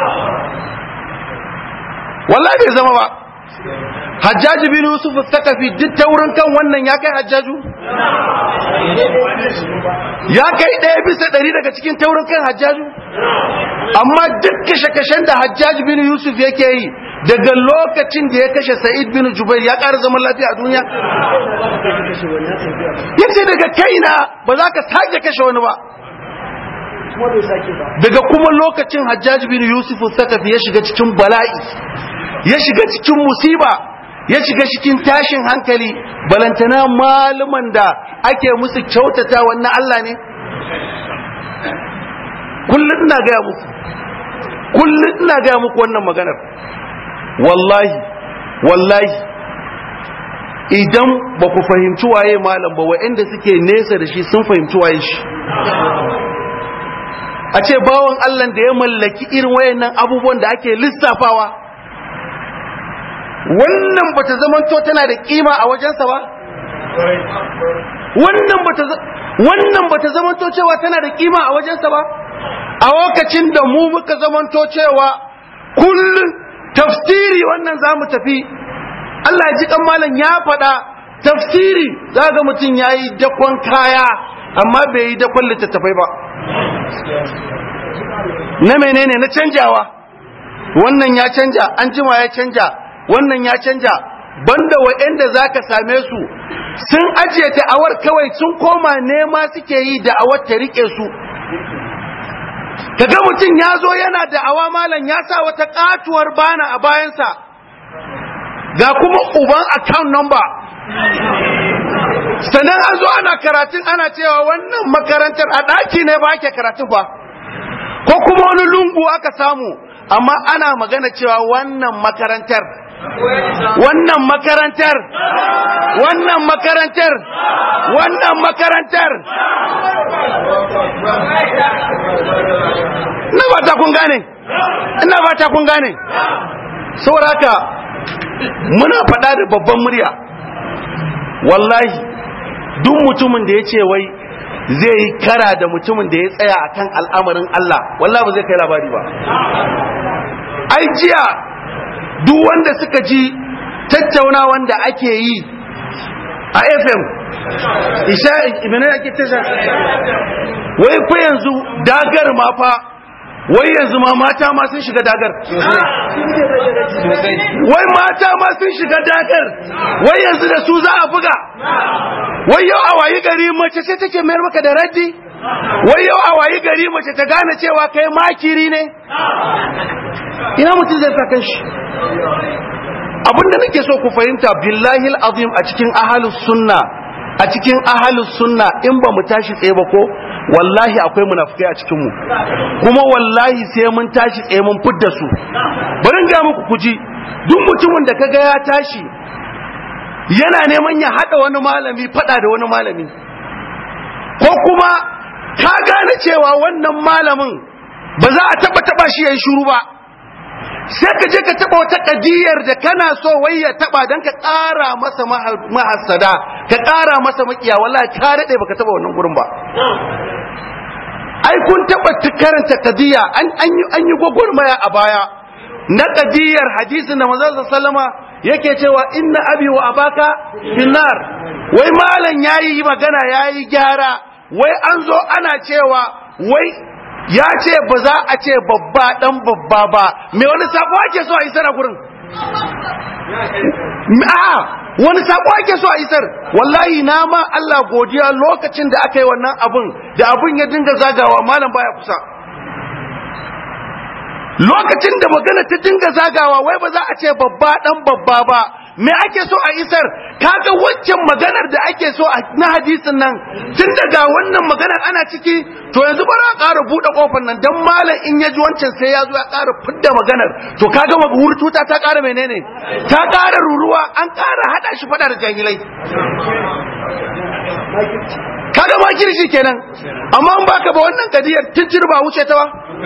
wallahi bai zama ba hajjaji bin yusuf sakafi duk taurin kan wannan ya kai hajjaju ya kai ɗaya bisa ɗari daga cikin taurin kan hajjaju amma duk kashe-kashen da hajjaji bin yusuf yake yi daga lokacin da ya kashe sa'id bin jubair ya ƙara zaman lafiya a duniya ya ce daga kaina ba za ka sake kashe wani ba daga kuma lokacin hajjaji bin yusuf sakafi ya shiga cikin bala'i ya shiga cikin musiba ya shiga cikin tashin hankali balantana maluman da ake musu kyautata wannan Allah ne kullum ina gaya muku kullum ina gaya muku wannan maganar wallahi wallahi idan ba ku fahimci waye malam ba wa'anda suke nesa da shi sun fahimci waye shi a ce bawan Allah da ya mallaki irin wayannan abubuwan da ake lissafawa wannan bata zamanto tana da kima a wajensa ba wannan bata wannan bata zamanto cewa tana da kima a wajensa ba a lokacin da mu muka zamanto cewa kullun tafsiri wannan zamu tafi Allah ya ji kan malam ya faɗa tafsiri zaga mutum yayi dakon kaya amma bai yi dakon littattafai ba na menene na canjawa wannan ya canja an jima ya canja wannan ya canja banda wa'anda za ka same su sun ajiye ta'awar kawai sun koma nema suke yi da'awar ta rike su kaga mutum ya zo yana da awa malam ya sa wata katuwar bana a bayansa ga kuma uban account number sannan an zo ana karatun ana cewa wannan makarantar a ɗaki ne ba ake karatun ba ko kuma wani lungu aka samu amma ana magana cewa wannan makarantar wannan makarantar wannan makarantar wannan makarantar ina ba ta kun gane ina ba ta kun gane saboda haka muna faɗa da babban murya wallahi duk mutumin da ya ce wai zai yi kara da mutumin da ya tsaya akan al'amarin Allah wallahi ba zai kai labari ba ai jiya duk wanda suka ji tattaunawan da ake yi a FM isha ibn ake tasha wai fa yanzu dagar ma fa wai yanzu ma mata ma sun shiga dagar wai mata ma sun shiga dagar wai yanzu da su za a buga wai yau a wayi gari mace sai take mayar maka da raddi wai yau a wayi gari mace ta gane cewa kai makiri ne ina mutum zai sa kanshi abinda nake so ku fahimta billahi azim a cikin ahalus sunna a cikin ahalus sunna in ba mu tashi tsaye ba ko wallahi akwai munafukai a cikin mu kuma wallahi sai mun tashi tsaye mun fidda su bari in ga muku kuji duk mutumin da kaga ya tashi yana neman ya hada wani malami fada da wani malami ko kuma ka gane cewa wannan malamin ba za a taba taba shi yayin shiru ba sai ka je ka taba wata kadiyar da kana so wai ya taba dan ka ƙara masa mahassada ka ƙara masa makiya wallahi ka dade baka taba wannan gurin ba ai kun taba karanta kadiya an an yi an yi gwagwarmaya a baya na kadiyar hadisin da manzon sallama yake cewa inna abi wa abaka finnar wai malam yayi magana yayi gyara wai an zo ana cewa wai ya ce ba za a ce babba dan babba ba me wani sako ake so a isar a gurin a wani sako ake so a isar wallahi na ma Allah godiya lokacin da aka yi wannan abun da abun ya dinga zagawa malam baya kusa lokacin da magana ta dinga zagawa wai ba za a ce babba dan babba ba me ake so a isar kaga waccan maganar da ake so na hadisin nan tun daga wannan maganar ana ciki to yanzu bara a ƙara buɗe ƙofar nan dan malam in ya ji wancan sai ya zo ya ƙara fidda maganar to kaga hurtuta ta ƙara menene ta ƙara ruruwa an ƙara haɗa shi faɗa da jahilai kaga ma kirshi kenan amma in baka ba wannan kadiyar tun ba wuce ta ba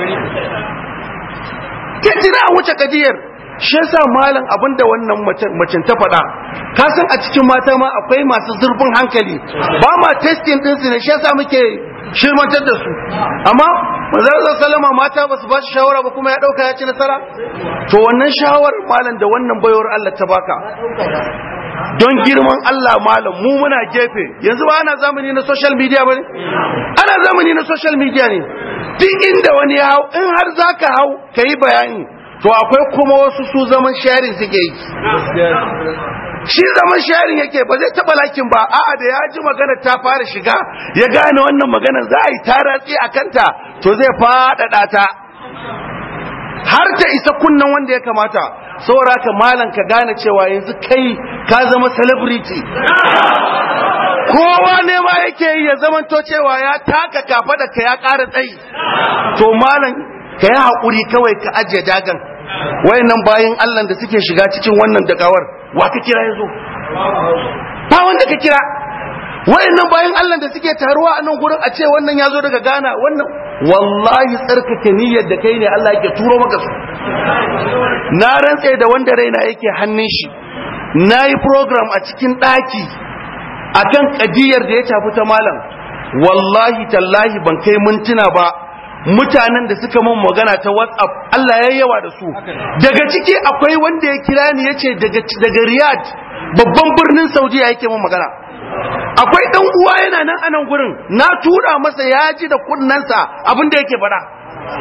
tun a wuce kadiyar shi yasa malam abinda wannan macen ta faɗa ka san a cikin mata ma akwai masu zurfin hankali ba ma testing din su ne shi yasa muke shirmantar da su amma manzo sallama mata ba su ba shi shawara ba kuma ya dauka ya ci nasara to wannan shawarar malam da wannan bayawar Allah ta baka don girman Allah malam mu muna gefe yanzu ba ana zamani na social media bane ana zamani na social media ne duk inda wani ya hau in har zaka hau kai bayani to akwai kuma wasu su zaman sharing suke yi shi zaman sharing yake ba zai taba lakin ba a'a da ya ji magana ta fara shiga ya gane wannan magana za a yi taratsi a kanta to zai faɗaɗa ta har ta isa kunnan wanda ya kamata saboda ka malam ka gane cewa yanzu kai ka zama celebrity kowa ne ma yake yi ya zamanto cewa ya taka kafa da ka ya ƙara tsayi to malam ka yi haƙuri kawai ka ajiye dagan wayannan bayan Allah da suke shiga cikin wannan dagawar wa ka kira yazo ba wanda ka kira wayannan bayan Allah da suke taruwa a nan gurin a ce wannan yazo daga Ghana wannan wallahi tsarkake niyyar da kai ne Allah yake turo maka su na rantse da wanda raina yake hannun shi nayi program a cikin daki akan kadiyar da ya tafi ta malam wallahi tallahi ban kai mintuna ba mutanen da suka mun magana ta WhatsApp Allah ya yawa da su daga ciki akwai wanda ya kira ni yace daga daga Riyadh babban birnin Saudiya yake mun magana akwai dan uwa yana nan anan gurin na tura masa ya ji da kunnansa abin da yake faɗa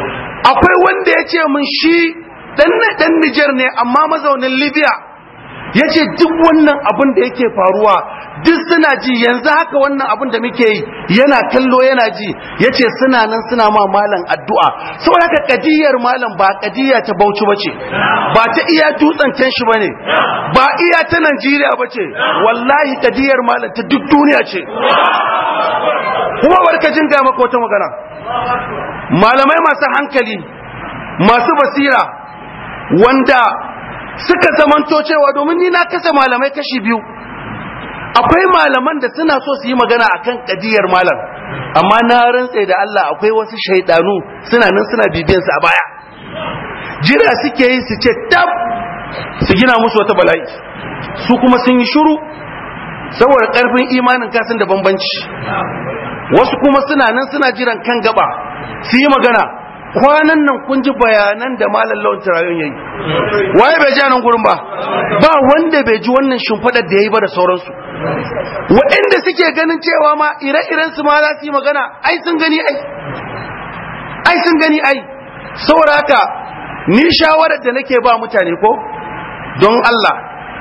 akwai wanda ya ce mun shi dan dan Niger ne amma mazaunin Libya ya ce duk wannan abin da yake faruwa duk suna ji yanzu haka wannan abin da muke yi yana kallo yana ji ya ce suna nan suna ma malam addu'a saboda haka kadiyar malam ba kadiya ta bauchi ba ce ba ta iya dutsen can shi ba ne ba iya ta najeriya ba ce wallahi kadiyar malam ta duk duniya ce kuma barka jin ga maka wata magana malamai masu hankali masu basira wanda suka zamanto cewa domin ni na kasa malamai kashi biyu akwai malaman da suna so su yi magana akan kadiyar malam amma na rantse da Allah akwai wasu shaidanu suna nan suna bibiyan su a baya jira suke yi su ce tab su gina musu wata bala'i su kuma sun yi shiru saboda karfin imanin kasan da bambanci wasu kuma suna nan suna jiran kan gaba su yi magana kwanan nan kun ji bayanan da malam lawan turayen yayi waye bai ji nan gurin ba ba wanda bai ji wannan shimfadar da yayi ba da sauransu waɗanda suke ganin cewa ma ire-iren su ma za su yi magana ai sun gani ai ai sun gani ai saboda haka ni shawarar da nake ba mutane ko don Allah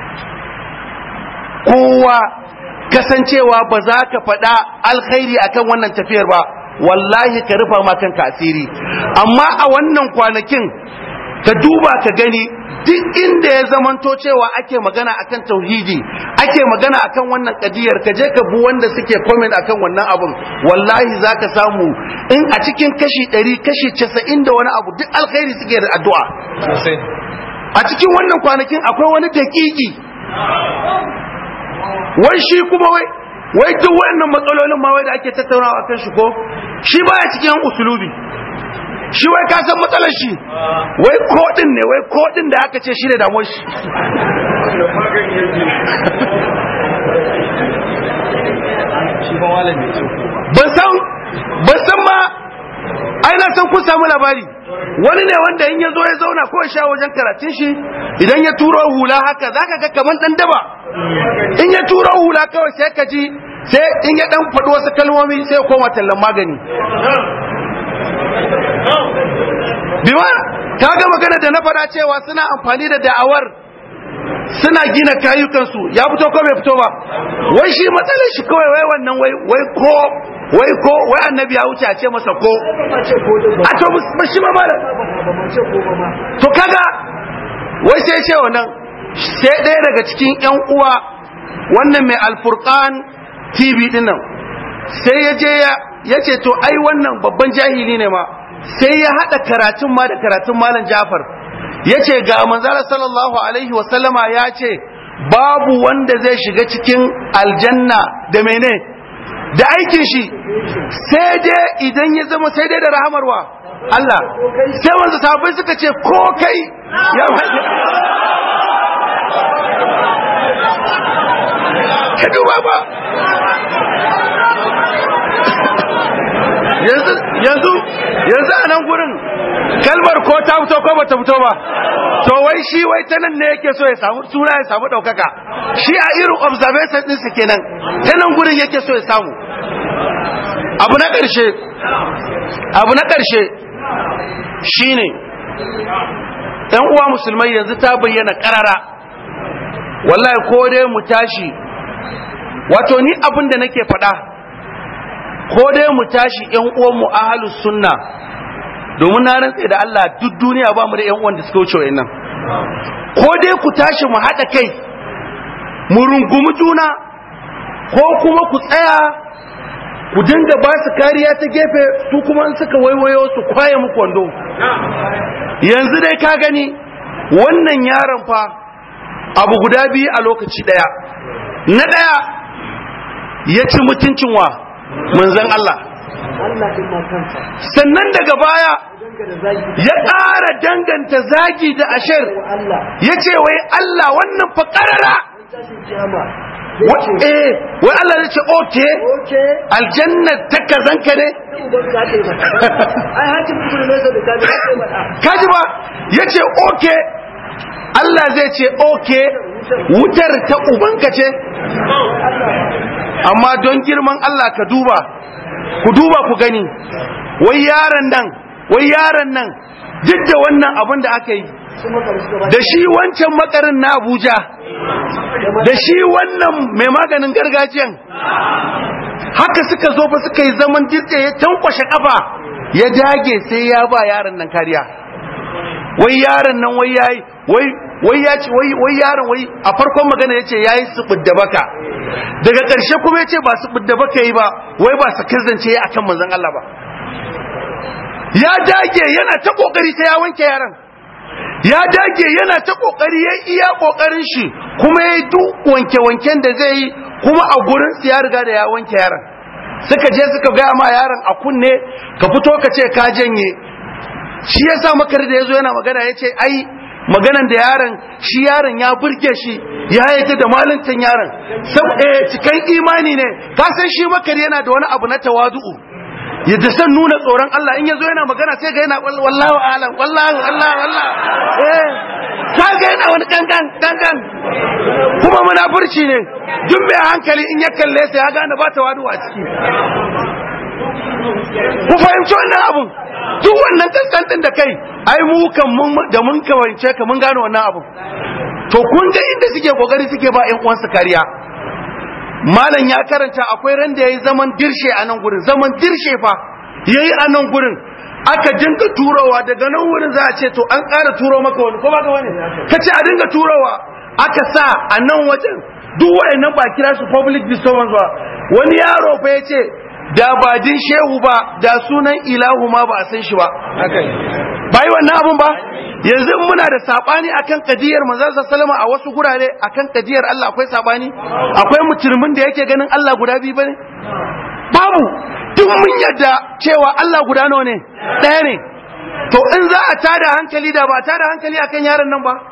kowa kasancewa ba za ka faɗa alkhairi akan wannan tafiyar ba wallahi ka rufa ma kanka asiri amma a wannan kwanakin ka duba ka gani duk inda ya zamanto cewa ake magana akan tauhidi ake magana akan wannan kadiyar ka je ka bu wanda suke comment akan wannan abun wallahi zaka samu in a cikin kashi 100 kashi 90 da wani abu duk alkhairi suke da addu'a a cikin wannan kwanakin akwai wani dakiki wai shi kuma wai wai duk wannan matsalolin ma wai da ake tattaunawa akan shi ko shi baya cikin usulubi shi wai ka san matsalar shi wai kodin ne wai kodin da aka ce shi ne damuwar shi ban san ban san ma ai na san kun samu labari wani ne wanda in ya zo ya zauna ko ya sha wajen karatun shi idan ya turo hula haka zaka ga kaman dan daba in ya turo hula kawai sai ka ji sai in ya dan faɗi wasu kalmomi sai ya koma tallan magani biwa ka ga magana da na faɗa cewa suna amfani da da'awar suna gina kayukansu ya fito ko bai fito ba wai shi matsalar shi kawai wai wannan wai wai ko wai ko wai annabi ya wuce a ce masa ko a to ba shi ma malam to kaga wai sai ce wannan sai ɗaya daga cikin ƴan uwa wannan mai alfurqan tv din nan sai ya je ya ce to ai wannan babban jahili ne ma sai ya haɗa karatun ma da karatun malam jafar ya ce ga manzara sallallahu alaihi wasallama ya ce babu wanda zai shiga cikin aljanna da mene da aikin shi sai dai idan ya zama sai dai da rahamarwa Allah sai wanzu sahabbai suka ce ko kai ya ka duba ba yanzu yanzu yanzu a nan gurin kalmar ko ta fito ko bata fito ba to wai shi wai ta nan ne yake so ya samu suna ya samu ɗaukaka shi a irin observation ɗinsa kenan ta nan gurin yake so ya samu abu na ƙarshe abu na ƙarshe shine ɗan uwa musulmai yanzu ta bayyana ƙarara wallahi ko dai mu tashi wato ni abin da nake faɗa ko dai mu tashi ƴan uwanmu ahlus sunna domin na rantse da Allah duk duniya ba mu da ƴan uwan da suka wuce wayannan ko dai ku tashi mu haɗa kai mu rungumi juna ko kuma ku tsaya ku dinga ba su kariya ta gefe su kuma in suka waiwayo su kwaye muku wando yanzu dai ka gani wannan yaron fa abu guda biyu a lokaci ɗaya na ɗaya ya ci mutuncin wa manzan Allah sannan daga baya ya ƙara danganta zagi da ashir ya ce wai Allah wannan fa ƙarara wai Allah ya ce oke aljanna ta kazanka ne kaji ba ya ce oke Allah zai ce oke wutar ta ubanka ce amma don girman Allah ka duba ku duba ku gani wai yaron nan wai yaron nan duk da wannan abin da aka yi da shi wancan makarin na Abuja da shi wannan mai maganin gargajiyan haka suka zo fa suka yi zaman dirje ya tankwashe kafa ya dage sai ya ba yaron nan kariya wai yaron nan wai yayi wai wai ya ce wai wai yaron wai a farkon magana yace yayi subudda baka daga ƙarshe kuma yace ba subudda baka yi ba wai ba sakirzance yayi akan manzon Allah ba ya dage yana ta kokari sai ya wanke yaron ya dage yana ta kokari ya iya kokarin shi kuma ya duk wanke wanken da zai yi kuma a gurin su ya riga da ya wanke yaron suka je suka gaya ma yaron a kunne ka fito ka ce ka janye shi yasa makar da yazo yana magana yace ai maganan da yaron shi yaron ya burge shi ya yadda da malintan yaron saboda cikan imani ne ka san shi makar yana da wani abu na tawadu'u yadda san nuna tsoron Allah in yazo yana magana sai ga yana wallahu alam wallahu Allah Allah eh ka ga yana wani kankan kankan kuma munafurci ne duk mai hankali in ya kalle sai ya gane ba tawadu a ciki ku fahimci wannan abun duk wannan kaskantin da kai ai mu kan mun da mun kawance ka mun gane wannan abun to kun ga inda suke kokari suke ba ƴan uwansu kariya malam ya karanta akwai ran da yayi zaman dirshe a nan gurin zaman dirshe fa yayi a nan gurin aka dinga turowa daga nan wurin za a ce to an ƙara turo maka wani ko ba ka wani kace a dinga turowa aka sa a nan wajen duk wayannan ba kira su public disturbance ba wani yaro fa yace da ba din shehu ba da sunan ilahu ma ba a san shi ba bai wannan abun ba yanzu muna da sabani akan kadiyar manzon sallama a wasu gurare akan kadiyar Allah akwai sabani akwai mutumin da yake ganin Allah guda biyu bane babu duk mun yadda cewa Allah guda nawa ne ɗaya ne to in za a tada hankali da ba tada hankali akan yaron nan ba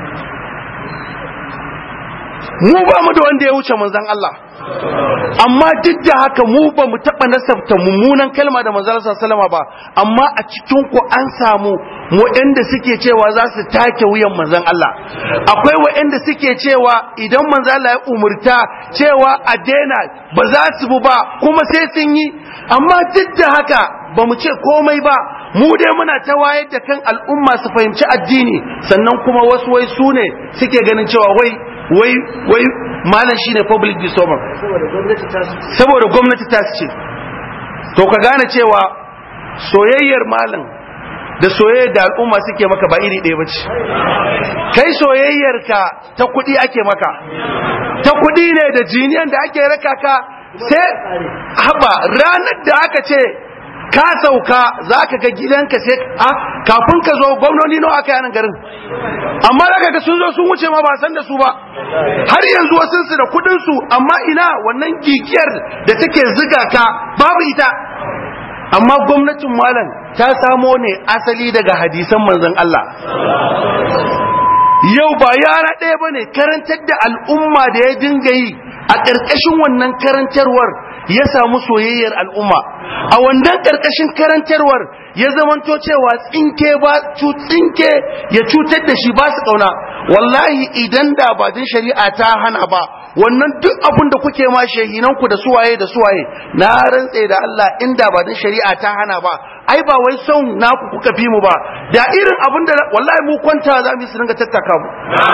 mu ba mu da wanda ya wuce manzon Allah amma duk da haka mu ba mu taɓa nasabta mummunan kalma da manzon sallama ba amma a cikin ku an samu waɗanda suke cewa za su take wuyan manzon Allah akwai waɗanda suke cewa idan manzon Allah ya umurta cewa a daina ba za su bu ba kuma sai sun yi amma duk da haka ba mu ce komai ba mu dai muna ta wayar da kan al'umma su fahimci addini sannan kuma wasu wai su ne suke ganin cewa wai wai wai malam shine public disturbance saboda gwamnati ta ce to ka gane cewa soyayyar malam da soyayyar da al'umma suke maka ba iri ɗaya bace kai soyayyar ka ta kuɗi ake maka ta kuɗi ne da jiniyan da ake raka ka sai haba ranar da aka ce ka sauka za ka ga gidanka sai a kafin ka zo gwamnoni nawa aka yanan garin amma da ga sun zo sun wuce ma ba san da su ba har yanzu wasu su da kudin su amma ina wannan gigiyar da take ziga ka babu ita amma gwamnatin malam ta samo ne asali daga hadisan manzon Allah yau ba yara ɗaya ba ne karantar da al'umma da ya dinga yi a ƙarƙashin wannan karantarwar ya samu soyayyar al'umma a wannan ƙarƙashin karantarwar ya zamanto cewa tsinke ba tsinke ya cutar da shi ba su ƙauna wallahi idan da ba din shari'a ta hana ba wannan duk abin da kuke ma shehinanku da suwaye da suwaye na rantse da Allah inda ba din shari'a ta hana ba ai ba wai son naku kuka fi mu ba da irin abin da wallahi mu kwanta za mu yi su dinga tattaka mu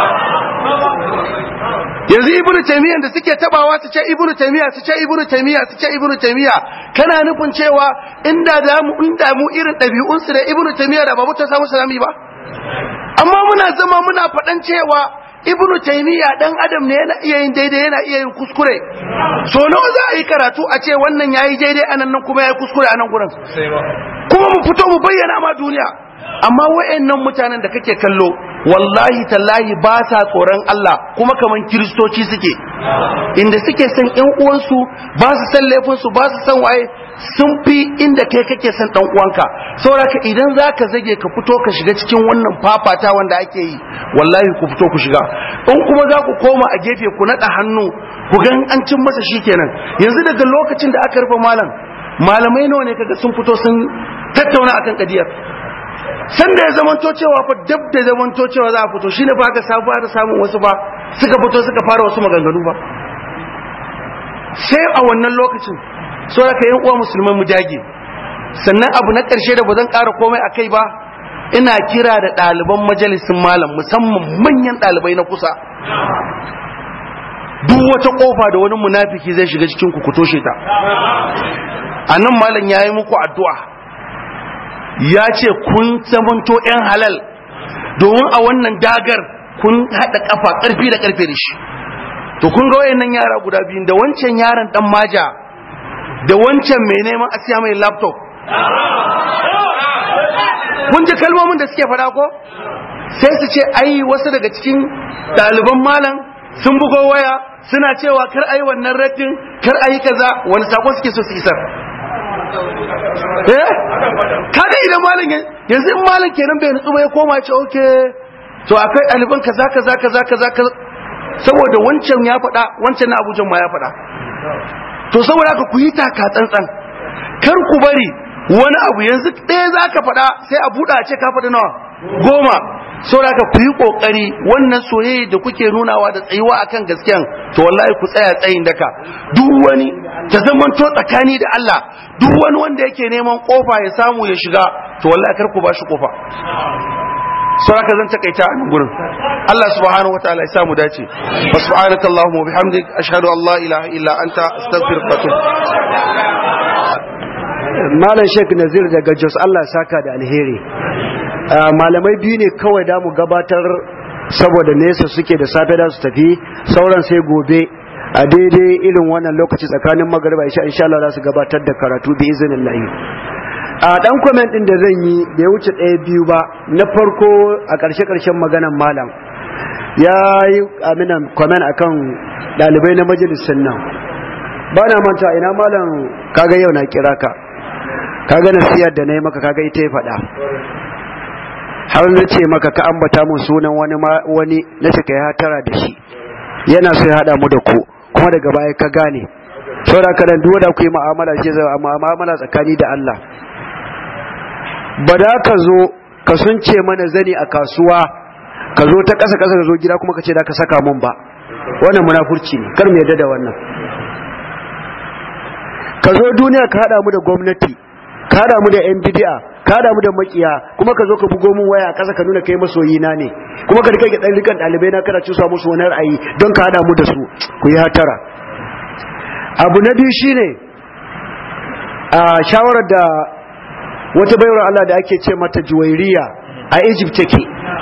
yanzu ibnu taymiyyah da suke tabawa su ce ibnu taymiyyah su ce ibnu taymiyyah su ce ibnu taymiyyah kana nufin cewa inda da mu inda mu irin dabi'un su da ibnu taymiyyah da ba mutum samu salami ba amma muna zama muna faɗan cewa ibnu taymiyyah dan adam ne yana iya yin daidai yana iya yin kuskure so nawa za a yi karatu a ce wannan yayi daidai anan nan kuma yayi kuskure anan gurin kuma mu fito mu bayyana ma duniya amma wayannan mutanen da kake kallo wallahi tallahi ba sa tsoron Allah kuma kaman kiristoci suke inda suke san ƴan uwansu ba su san laifin su ba su san waye sun fi inda kai kake san dan uwanka saboda idan zaka zage ka fito ka shiga cikin wannan fafata wanda ake yi wallahi ku fito ku shiga in kuma za ku koma a gefe ku naɗa hannu ku ga an cin masa shikenan yanzu daga lokacin da aka rufe malam malamai nawa ne kaga sun fito sun tattauna akan kadiyar sanda ya zamanto cewa fa dab da zamanto cewa za a fito shine ba ka sabu da samun wasu ba suka fito suka fara wasu maganganu ba sai a wannan lokacin so da ka yan uwa musulman mu dage sannan abu na ƙarshe da ba zan ƙara komai a kai ba ina kira da ɗaliban majalisin malam musamman manyan ɗalibai na kusa duk wata kofa da wani munafiki zai shiga cikin ku ku toshe ta a nan malam ya yi muku addu'a ya ce kun zamanto 'yan halal domin a wannan dagar kun haɗa ƙafa ƙarfi da ƙarfe da shi to kun ga wayannan yara guda biyu da wancan yaron ɗan maja da wancan mai neman a siya mai laptop kun ji kalmomin da suke faɗa ko sai su ce ai wasu daga cikin ɗaliban malam sun bugo waya suna cewa kar ai wannan raddin kar ai kaza wani sako suke so su isar eh kaga idan malam yanzu in malam kenan bai nutsu ba ya koma ce okay to akwai ɗaliban kaza kaza kaza kaza kaza saboda wancan ya faɗa wancan na abujan ma ya faɗa to saboda haka ku yi taka tsantsan kar ku bari wani abu yanzu ɗaya za ka faɗa sai a buɗa ce ka faɗi nawa goma saboda haka ku yi ƙoƙari wannan soyayya da kuke nunawa da tsayuwa akan gaskiyan to wallahi ku tsaya tsayin daka duk wani ta zaman to tsakani da Allah duk wani wanda yake neman kofa ya samu ya shiga to wallahi kar ku bashi kofa sai haka zan takaita a nan gurin Allah subhanahu wataala ya samu dace wa subhanaka allahumma wa bihamdik ashhadu an la ilaha illa anta astaghfiruka wa atubu malam sheik nazir daga jos allah saka da alheri malamai biyu ne kawai da mu gabatar saboda nesa suke da safe da su tafi sauran sai gobe a daidai irin wannan lokaci tsakanin magariba isha insha Allah za su gabatar da karatu bi izinin lahi a dan comment din da zan yi bai wuce ɗaya biyu ba na farko a ƙarshe ƙarshen maganan malam ya yi aminan comment akan ɗalibai na majalisun nan ba na manta ina malam kaga yau na kira ka kaga nasiyar da na yi maka kaga ita ya faɗa har na ce maka ka ambata mun sunan wani wani na ce kai hatara da shi yana so ya hada mu da ku kuma daga baya ka gane saboda ka dan duwa da ku yi mu'amala ce zai amma mu'amala tsakani da Allah ba da ka zo ka sunce mana zani a kasuwa ka zo ta ƙasa ƙasa ka zo gida kuma ka ce da ka saka mun ba wannan munafurci ne kar mu yarda da wannan ka zo duniya ka hada mu da gwamnati ka hada mu da yan bid'a ka hada mu da makiya kuma ka zo ka bugo mun waya kasa ka nuna kai masoyi na ne kuma ka rike dan rikan dalibai na kana cusa musu wani ra'ayi don ka hada mu da su ku yi hatara abu na biyu shine a shawarar da wata bayar Allah da ake ce mata juwairiya a Egypt take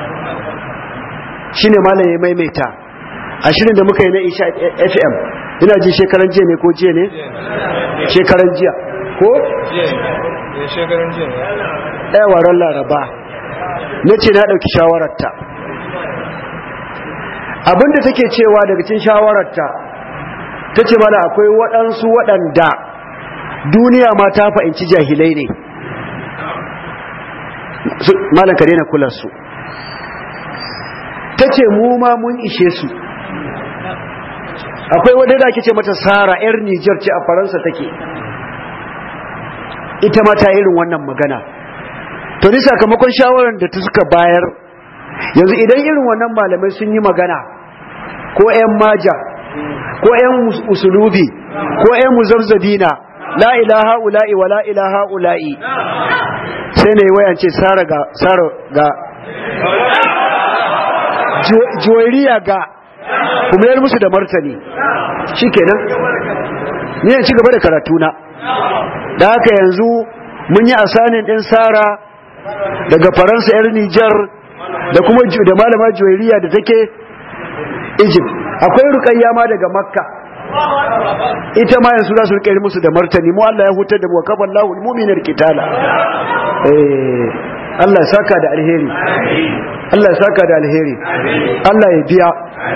shine malam ya maimaita a shirin da muka yi na Isha FM ina ji shekaran jiya ne ko jiya ne shekaran jiya ko shekaran jiya ɗaya waran laraba na ce na ɗauki shawararta abinda take cewa daga cin shawararta ta ce mana akwai waɗansu waɗanda duniya ma ta fahimci jahilai ne malam ka daina kula su ta ce mu ma mun ishe su akwai wadda da ake ce mata sara 'yar nijar ce a faransa take ita ma ta irin wannan magana to ni sakamakon shawarar da ta suka bayar yanzu idan irin wannan malamai sun yi magana ko 'yan maja ko 'yan usulubi ko 'yan muzabzabina la ilaha ula'i wa la ilaha ula'i sai na yi wayance sara ga sara ga juwairiya ga kuma yar musu da martani shi kenan ni ci gaba da karatuna da haka yanzu mun yi asanin ɗin sara daga faransa 'yar nijar da kuma da malama juwairiya da take egypt akwai rukayya ma daga makka ita ma yanzu za su rike musu da martani mu Allah ya hutar da mu kafa Allahul mu'minar kitala eh Allah ya saka da alheri Allah ya saka da alheri Allah ya biya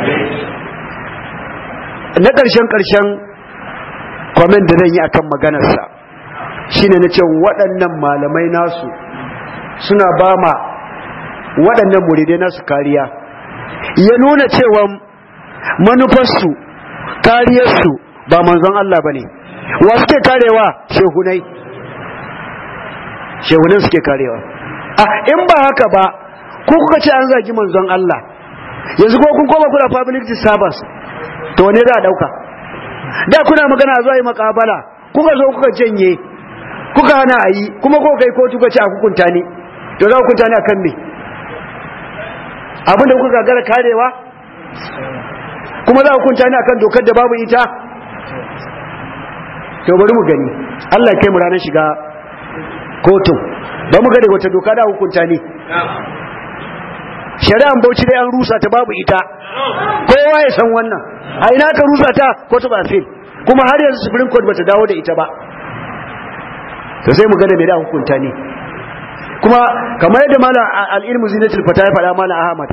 na ƙarshen ƙarshen kwamen da zan yi akan maganarsa shine na ce waɗannan malamai nasu suna ba ma waɗannan muridai nasu kariya ya nuna cewa manufarsu kariyarsu ba manzon Allah ba ne wa suke karewa shehunai shehunan suke karewa a in ba haka ba ko kuka ce an zagi manzon Allah yanzu ko kun koma kuna public disturbance to ne za a dauka da kuna magana zuwa yi makabala kuka zo kuka janye kuka hana a yi kuma ko kai kotu ka ce a hukunta ni to za hukunta ni akan me abinda kuka gagara karewa kuma za a hukunta ni akan dokar da babu ita to bari mu gani Allah ya kai mu ranar shiga kotun ba mu ga da wata doka da hukunta ni shari'an bauchi dai an rusa ta babu ita kowa ya san wannan a ina ka rusa ta ko ta ba fil kuma har yanzu supreme court bata dawo da ita ba to sai mu ga da me da hukunta ne kuma kamar yadda malam al-ilmu zinatul fata ya faɗa malam ahmad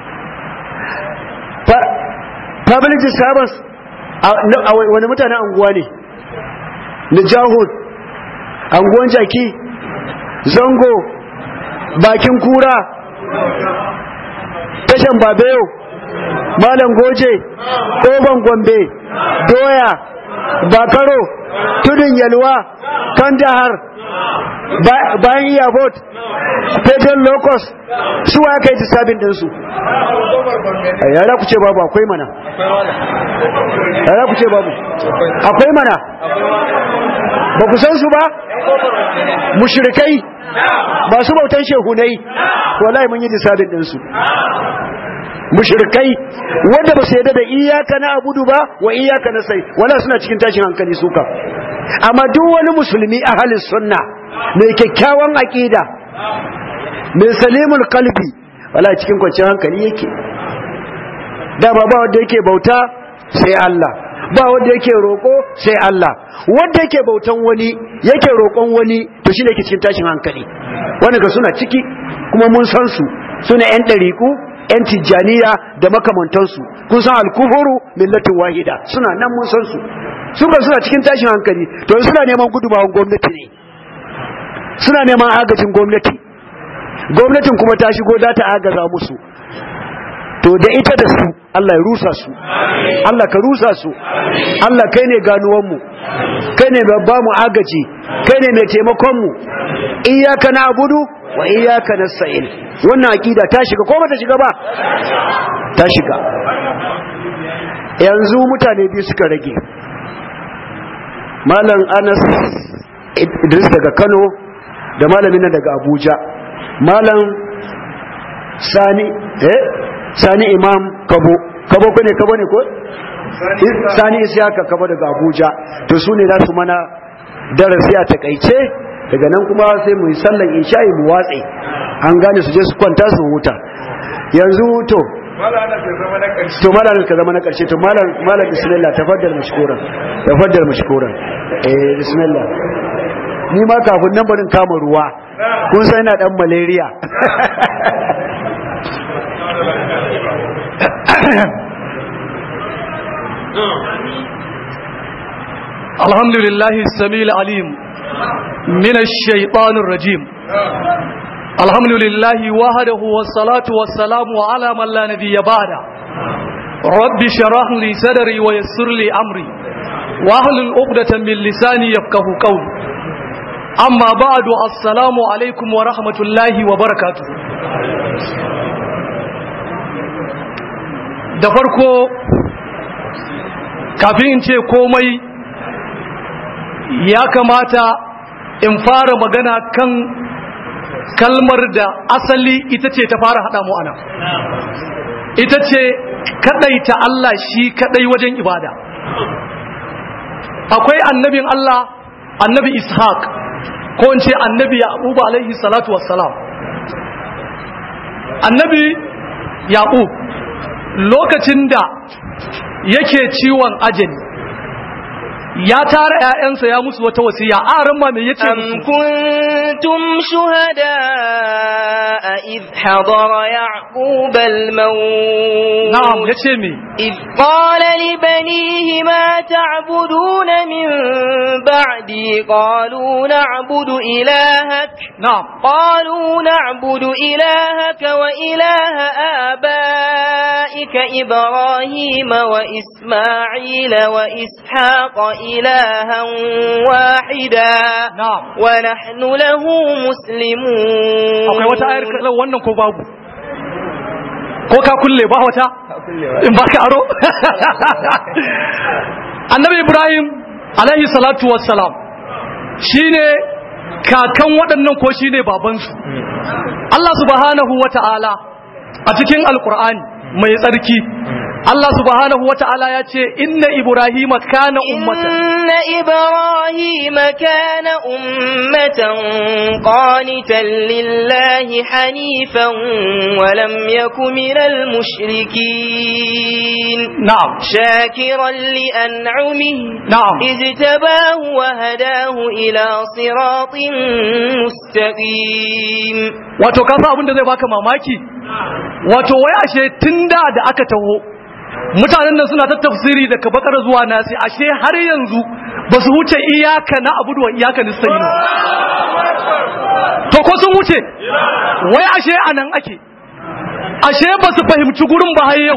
public disturbance a wani mutanen anguwa ne na jahud anguwan jaki zango bakin kura tashan babayo malam goje ƙoban gombe doya bakaro tudun yalwa kandahar bayan iyabot fetal locus su wa kai disabin ɗinsu yara ku ce babu akwai mana yara ku ce babu akwai mana ba ku san su ba mushrikai masu bautan shehunai wallahi mun yi disabin ɗinsu mushrikai wanda ba su yadda da iyaka na abudu ba wa iyaka na sai wala suna cikin tashin hankali suka amma duk wani musulmi ahalin sunna mai kyakkyawan aqida mai salimul qalbi wala cikin kwanciyar hankali yake dama ba wanda yake bauta sai Allah ba wanda yake roko sai Allah wanda yake bautan wani yake roƙon wani to shine yake cikin tashin hankali wanda ga suna ciki kuma mun san su suna yan dariku yan tijjaniya da makamantansu kun san alkufuru millatin wahida suna nan mun san su suka suna cikin tashin hankali to suna neman gudumawan gwamnati ne suna neman agajin gwamnati gwamnatin kuma ta shigo da ta agaza musu to da ita da su Allah ya rusa su Allah ka rusa su Allah kai ne ganuwanmu kai ne babba mu agaji kai ne mai taimakon mu iyyaka na'budu wa iyyaka nasta'in wannan akida ta shiga ko bata shiga ba ta shiga yanzu mutane biyu suka rage malam Anas Idris daga Kano da malamin nan daga Abuja malam Sani eh Sani Imam Kabo Kabo ko ne Kabo ne ko Sani Isiyaka Kabo daga Abuja to su ne za su mana darasi a takaice daga nan kuma sai mu yi sallan isha'i mu watse an gane su je su kwanta su huta yanzu to to malam ka zama na karshe to malam malam bismillah tafaddal mashkuran tafaddal mashkuran eh bismillah ni ma kafin nan barin kama ruwa kun san ina dan malaria الحمد لله السميع العليم من الشيطان الرجيم الحمد لله وحده والصلاة والسلام على من لا نبي بعده رب شرح لي صدري ويسر لي أمري واحلل عقدة من لساني يفقه قولي أما بعد السلام عليكم ورحمة الله وبركاته da farko kafin in ce komai ya kamata in fara magana kan kalmar da asali ita ce ta fara haɗa mu ana ita ce kaɗaita Allah shi kaɗai wajen ibada akwai annabin Allah annabi ishaq ko in ce annabi yaqub alaihi salatu wassalam annabi yaqub lokacin da yake ciwon ajali ya tara ƴaƴansa ya musu wata wasiya a ran ma me yace am kuntum shuhada id hadara yaqub al maut na'am yace me id qala li banihi ma ta'buduna min ba'di qalu na'budu ilahak na'am qalu na'budu ilahaka wa ilaha abaika ibrahima wa isma'ila wa ishaqa إلها واحدا نعم ونحن له مسلمون akwai wata ayar kallon wannan ko babu ko ka kulle ba wata in ba ka aro annabi ibrahim alaihi salatu wassalam shine kakan waɗannan ko shine babansu Allah subhanahu wata'ala a cikin alkur'ani mai tsarki Allah subhanahu wa ta'ala ya ce inna Ibrahim kana ummatan إن إبراهيم كان أمة قانتا لله حنيفا ولم يك من المشركين na'am شاكرا لأنعمه na'am اجتباه وهداه إلى صراط مستقيم wato ka san abin da zai baka mamaki wato wai ashe tunda da aka taho mutanen nan suna ta tafsiri daga bakar zuwa nasi ashe har yanzu ba su wuce iyaka na abudu wa iyaka nasta'in to ko sun wuce wai ashe anan ake ashe ba su fahimci gurin ba har yau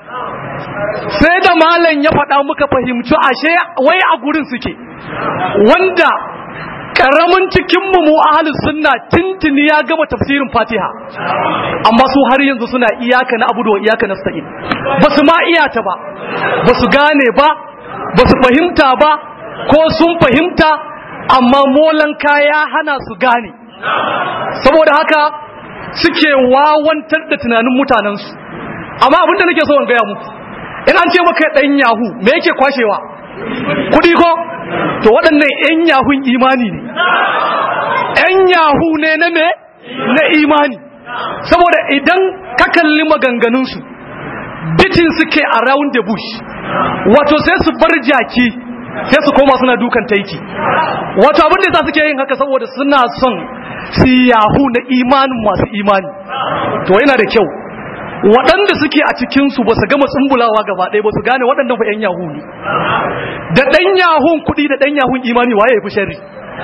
sai da malam ya faɗa muka fahimci ashe wai a gurin suke wanda karamin cikinmu mu ahalus sunna tintini ya gama tafsirin fatiha amma su har yanzu suna iyaka na abudu wa iyaka na sta'in ba su ma iyata ba ba su gane ba ba su fahimta ba ko sun fahimta amma molan kaya hana su gane saboda haka suke wawantar da tunanin mutanensu amma abinda nake so in gaya muku in an ce maka ɗan yahu me yake kwashewa kudi ko to waɗannan 'yan yahun imani ne 'yan yahu ne na me na imani saboda idan ka kalli maganganunsu bitin suke around the bush wato sai su bar jaki sai su koma suna dukan taiki wato abin da za suke yin haka saboda suna son su yahu na imanin masu imani to yana da kyau waɗanda suke a cikinsu ba su gama tsumbulawa gaba ɗaya ba su gane waɗannan fa 'yan yahu ne da ɗan yahun kuɗi da ɗan yahun imani waye ya fi sharri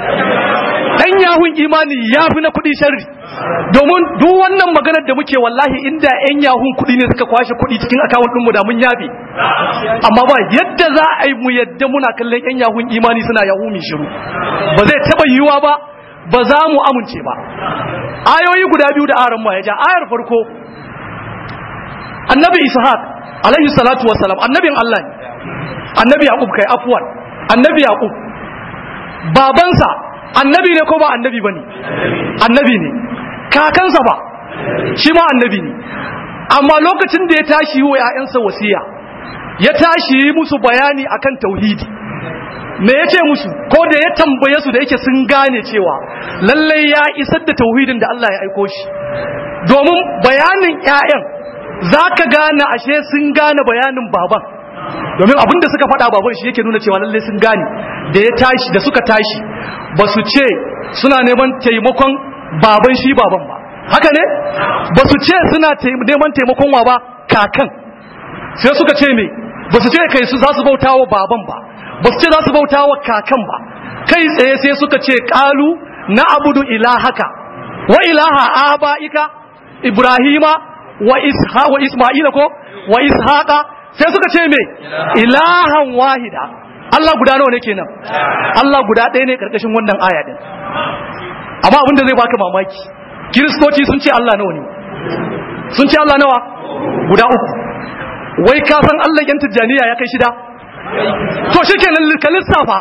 ɗan yahun imani ya fi na kuɗi sharri domin duk wannan maganar da muke wallahi inda 'yan yahun kuɗi ne suka kwashe kuɗi cikin akawun ɗinmu da mun yafe amma ba yadda za a yi mu yadda muna kallon 'yan yahun imani suna yahu mai shiru ba zai taɓa yiwuwa ba ba za mu amince ba ayoyi guda biyu da aran ma ya ja ayar farko annabi ishaq alaihi salatu wassalam annabin Allah ne annabi yaqub kai afwan annabi yaqub babansa annabi ne ko ba annabi bane annabi ne kakansa ba shi ma annabi ne amma lokacin da ya tashi wa ƴaƴansa wasiya ya tashi yi musu bayani akan tauhidi me ya ce musu ko da ya tambaye su da yake sun gane cewa lallai ya isar da tauhidin da Allah ya aiko shi domin bayanin ƴaƴan za ka gane ashe sun gane bayanin baban domin abin da suka faɗa baban shi yake nuna cewa lallai sun gane da ya tashi da suka tashi ba su ce suna neman taimakon baban shi baban ba haka ne ba su ce suna neman taimakon wa ba kakan sai suka ce me ba su ce kai su za su bauta wa baban ba ba su ce za su bauta wa kakan ba kai tsaye sai suka ce kalu na abudu ilahaka wa ilaha aba'ika ibrahima wa isha wa isma'ila ko wa ishaqa sai suka ce me ilahan wahida Allah guda nawa ne kenan Allah guda ɗaya ne karkashin wannan aya din amma abinda zai baka mamaki kiristoci sun ce Allah nawa ne sun ce Allah nawa guda uku wai ka san Allah yan tijjaniya ya kai shida to shikenan ka lissafa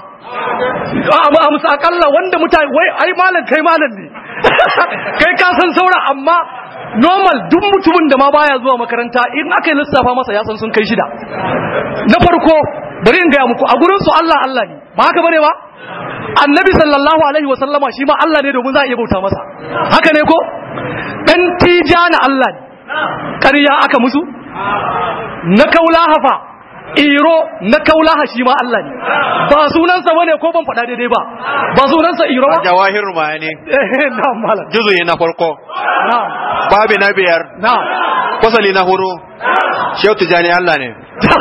a musu akalla wanda mutane wai ai malam kai malam ne kai ka san saura amma normal duk mutumin da ma baya zuwa makaranta in aka yi lissafa masa ya san sun kai shida na farko bari in gaya muku a gurin su Allah Allah ne ba haka bane ba annabi sallallahu alaihi wasallama shi ma Allah ne domin za a iya bauta masa haka ne ko dan tijana Allah ne ƙarya aka musu na kaulaha fa iro na kaulaha shi ma Allah ne ba sunansa bane ko ban faɗa daidai ba ba sunansa iro ba jawahir ma ne eh na mala juzuyi na farko na babi na biyar na fasali na hudu shehu tijani Allah ne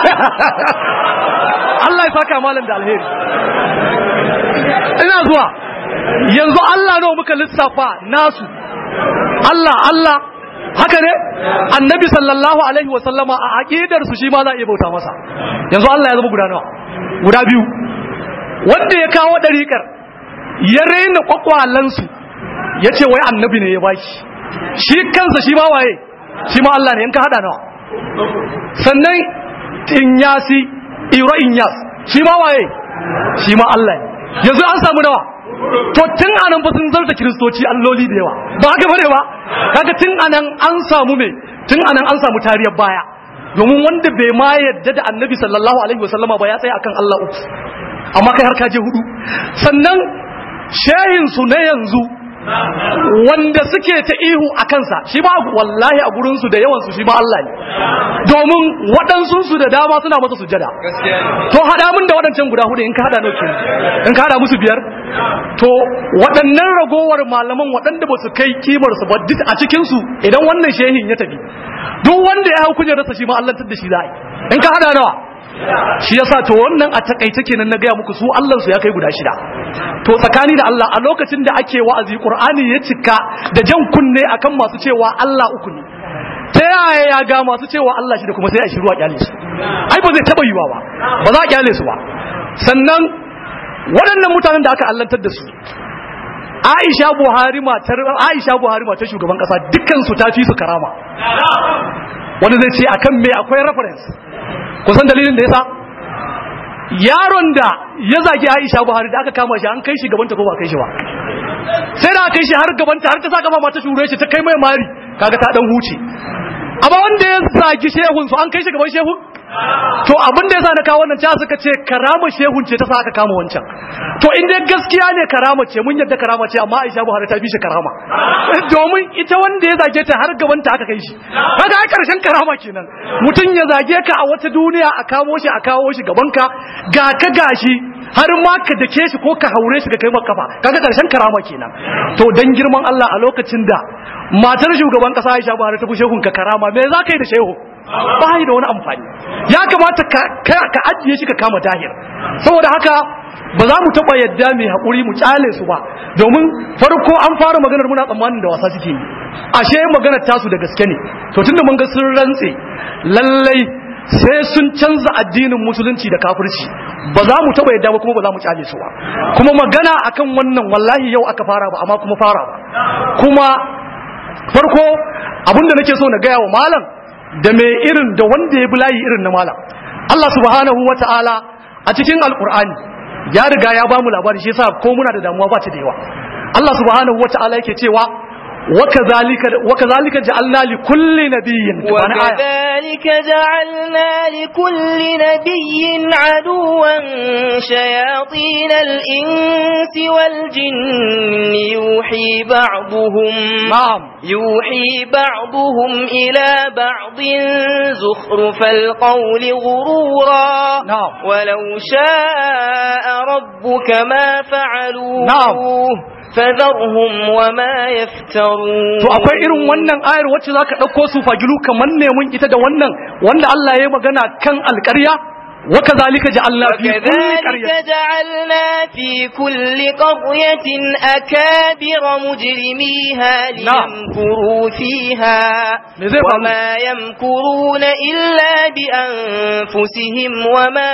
Allah ya saka malam da alheri ina zuwa yanzu Allah nawa muka lissafa nasu Allah Allah haka ne annabi sallallahu alaihi wa sallama a aqidar su shi ma za a iya bauta masa yanzu Allah ya zama guda nawa guda biyu wanda ya kawo dariƙar ya raina kwakwalan su yace wai annabi ne ya baki shi kansa shi ma waye shi ma Allah ne in ka hada nawa sannan inyasi iro inyas shi ma waye shi ma Allah ne yanzu an samu nawa to tun anan ba sun zarta kiristoci alloli da yawa ba haka bane ba kaga tun anan an samu me tun anan an samu tariyar baya domin wanda bai ma yadda da annabi sallallahu alaihi wasallama ba ya tsaya akan Allah uku amma kai har ka je hudu sannan shehin su na yanzu wanda suke ta ihu a kansa shi ba wallahi a gurinsu da yawansu shi ba Allah ne domin waɗansu su da dama suna masa sujada to haɗa min da waɗancan guda hudu in ka haɗa nauke in ka haɗa musu biyar to waɗannan ragowar malaman waɗanda ba su kai kimar su ba duk a cikinsu idan wannan shehin ya tafi duk wanda ya hau kujerarsa shi ma Allah da shi za a yi in ka haɗa nawa shi yasa to wannan a takaice kenan na gaya muku su Allah su ya kai guda shida to tsakani da Allah a lokacin da ake wa'azi Qur'ani ya cika da jan kunne akan masu cewa Allah uku ne ta yaya ya ga masu cewa Allah shi da kuma sai a shiru a kyale su ai ba zai taba yiwa ba ba za a kyale su ba sannan waɗannan mutanen da aka allantar da su Aisha Buhari matar Aisha Buhari matar shugaban kasa dukkan su ta fi su karama wanda zai ce akan me akwai reference kusan dalilin da yasa yaron da ya zagi Aisha Buhari da aka kama shi an kai shi gabanta ko ba kai shi ba sai da aka kai shi har gabanta har ta sa kafa mata shure shi ta kai mai mari kaga ta dan huce amma wanda ya zagi shehun su an kai shi gaban shehun to abin da yasa na kawo wannan ta suka ce karama shehun ce ta sa aka kama wancan to in dai gaskiya ne karama ce mun yadda karama ce amma Aisha Buhari ta bi shi karama domin ita wanda ya zage ta har gaban ta aka kai shi kaga ai karshen karama kenan mutum ya zage ka a wata duniya a kawo shi a kawo shi gaban ka ga ka gashi har ma ka dake shi ko ka haure shi ka kai maka kafa kaga karshen karama kenan to dan girman Allah a lokacin da matar shugaban kasa Aisha Buhari ta fi shehun ka karama me za ka yi da shehu ba da wani amfani ya kamata ka ajiye shi ka kama tahir saboda haka ba za mu taɓa yadda mai haƙuri mu ƙyale su ba domin farko an fara maganar muna tsammanin da wasa suke yi ashe maganar tasu da gaske ne to tunda mun ga sun rantse lallai sai sun canza addinin musulunci da kafirci ba za mu taɓa yadda ba kuma ba za mu ƙyale su ba kuma magana akan wannan wallahi yau aka fara ba amma kuma fara ba kuma farko abinda nake so na gaya wa malam da mai irin da wanda ya bi layi irin na malam Allah subhanahu wa ta'ala a cikin alkur'ani ya riga ya ba mu labari shi yasa ko muna da damuwa ba ta da yawa Allah subhanahu wa ta'ala yake cewa وكذلك وكذلك جعلنا لكل نبي وكذلك جعلنا لكل نبي عدوا شياطين الإنس والجن يوحي بعضهم نعم يوحي بعضهم إلى بعض زخرف القول غرورا نعم. ولو شاء ربك ما فعلوه نعم. فذرهم وما يفترون to akwai irin wannan ayar wacce zaka dauko su fagilu kamar ne mun ita da wannan wanda Allah ya yi magana kan alƙarya wa kazalika ja'alna fi kulli وكذلك qaryatin جعلنا في كل قرية أكابر مجرميها ليمكروا فيها Me zai faru? وما يمكرون إلا بأنفسهم وما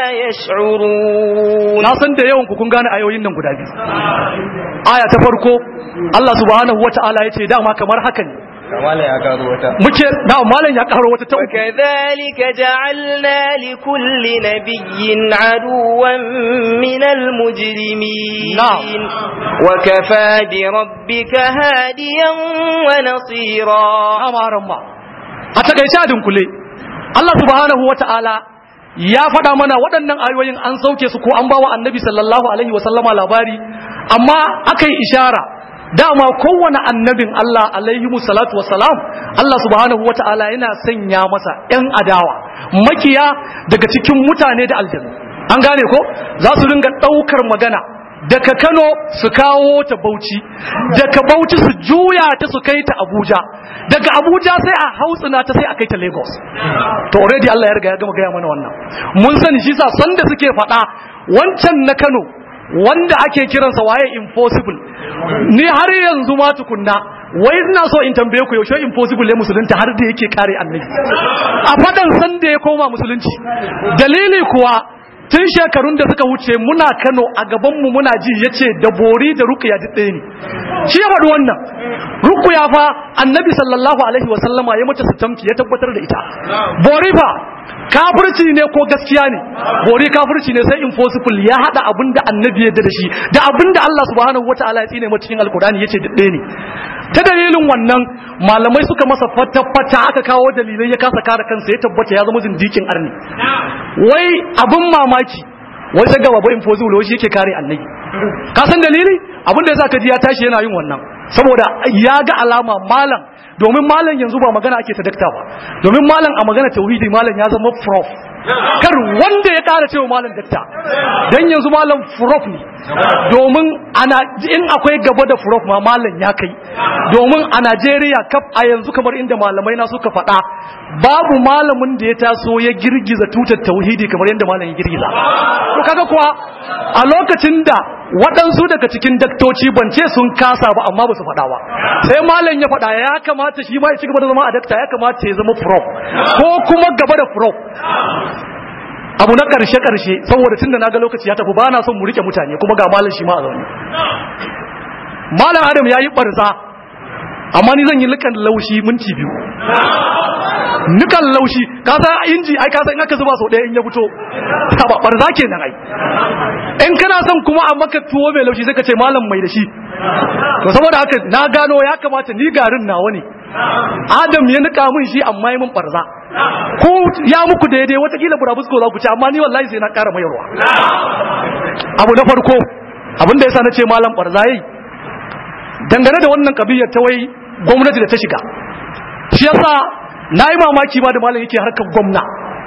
يشعرون na san da yawan ku kun gane ayoyin nan guda biyu aya ta farko Allah subhanahu wata'ala yace dama kamar haka ne Kamala ya karo wata. muke da malam ya karo wata ta uku وكذلك جعلنا لكل نبي عدوا من المجرمين نعم. وكفى بربك هاديا ونصيرا amaran ma a takaice a dunkule Allah subhanahu wata'ala ya faɗa mana waɗannan ayoyin an sauke su ko an bawa annabi sallallahu alaihi wasallama labari amma aka yi ishara dama kowane annabin Allah alaihi salatu wasalam Allah subhanahu wata'ala yana sanya masa ‘yan adawa makiya daga cikin mutane da aljanu an gane ko za su ringa ɗaukar magana daga Kano su kawo ta Bauchi daga Bauchi su juya ta su kai ta Abuja daga Abuja sai a hautsina ta sai a kai ta Lagos to already Allah ya riga ya gama gaya mana wannan mun sani shi sa sanda suke faɗa wancan na Kano wanda ake kiransa waye impossible ni har yanzu ma tukunna wai ina so in tambaye ku yaushe impossible ne musulunta har da yake kare annabi a fadan san da ya koma musulunci dalili kuwa tun shekarun da suka wuce muna Kano a gabanmu muna ji yace da bori da ruqya duk ɗaya ne shi ya faɗi wannan ruqya fa annabi sallallahu alaihi wa sallama ya mata sitamki ya tabbatar da ita bori fa kafirci ne ko gaskiya ne bori kafirci ne sai impossible ya hada abin da annabi ya yarda da shi da abin da Allah subhanahu wataala ya tsine mata cikin alkurani yace duk ɗaya ne ta dalilin wannan malamai suka masa fata-fata aka kawo dalilai ya kasa kare kansa ya tabbata ya zama zindikin arni wai abin mamaki wai sai gaba ba impossible wai shi yake kare annabi ka san dalili abin da yasa ka ji ya tashi yana yin wannan saboda ya ga alama malam domin malam yanzu ba magana ake ta dakta ba domin malam a magana tauhidi malam ya zama prof kar wanda ya kara cewa malam dakta dan yanzu malam prof ne domin ana in akwai gaba da prof ma malam ya kai domin a Najeriya kaf a yanzu kamar inda malamai na suka faɗa babu malamin da ya taso ya girgiza tutar tauhidi kamar yadda malam ya girgiza to kaga kuwa a lokacin da waɗansu daga cikin daktoci ban ce sun kasa ba amma ba su faɗa ba sai malam ya faɗa ya kamata shi ma ya ci gaba da zama a dakta ya kamata ya zama prof ko kuma gaba da prof abu na ƙarshe ƙarshe saboda tunda na ga lokaci ya tafi ba na son mu rike mutane kuma ga malam shi ma a zaune malam adam ya yi ɓarza amma ni zan yi lukan laushi minti biyu nukan laushi ka san inji ai ka san in aka zuba sau ɗaya in ya fito ta ba barza kenan ai in kana son kuma a maka tuwo mai laushi sai ka ce malam mai da shi to saboda haka na gano ya kamata ni garin nawa ne adam ya nika min shi amma yi min barza ko ya muku daidai watakila burabusko za ku ci amma ni wallahi sai na ƙara mayarwa abu na farko abin da yasa na ce malam barza yayi dangane da wannan kabiyar ta wai gwamnati da ta shiga shi yasa na yi mamaki ma da malam yake harkar gwamna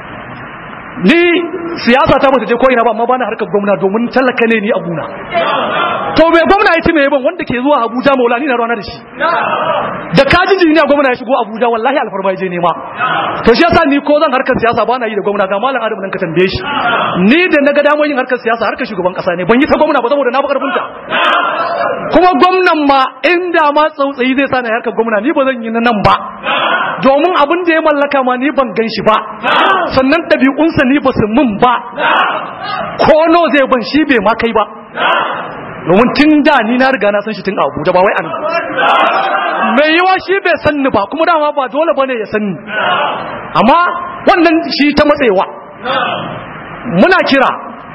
ni siyasa ta bata je ko ina ba amma bana harkar gwamna domin talaka ne ni a guna to me gwamna ya ci me ban wanda ke zuwa Abuja maula ni na rana da shi da kaji jini a gwamna ya shigo Abuja wallahi alfarma ya je nema to shi yasa ni ko zan harkar siyasa bana yi da gwamna ga malam Adam nan ka tambaye shi ni da naga damar yin harkar siyasa harkar shugaban kasa ne ban yi ta gwamna ba saboda na fi karfin ta kuma gwamnan ma inda ma tsautsayi zai sa na harkar gwamna ni ba zan yi na nan ba domin abin da ya mallaka ma ni ban gan shi ba sannan ɗabi'unsa ni ba su mun ba ko no zai ban shi bai ma kai ba domin tun da ni na riga na san shi tun abu da ba wai an mai yiwa shi bai san ni ba kuma dama ba dole bane ya san ni amma wannan shi ta matsewa muna kira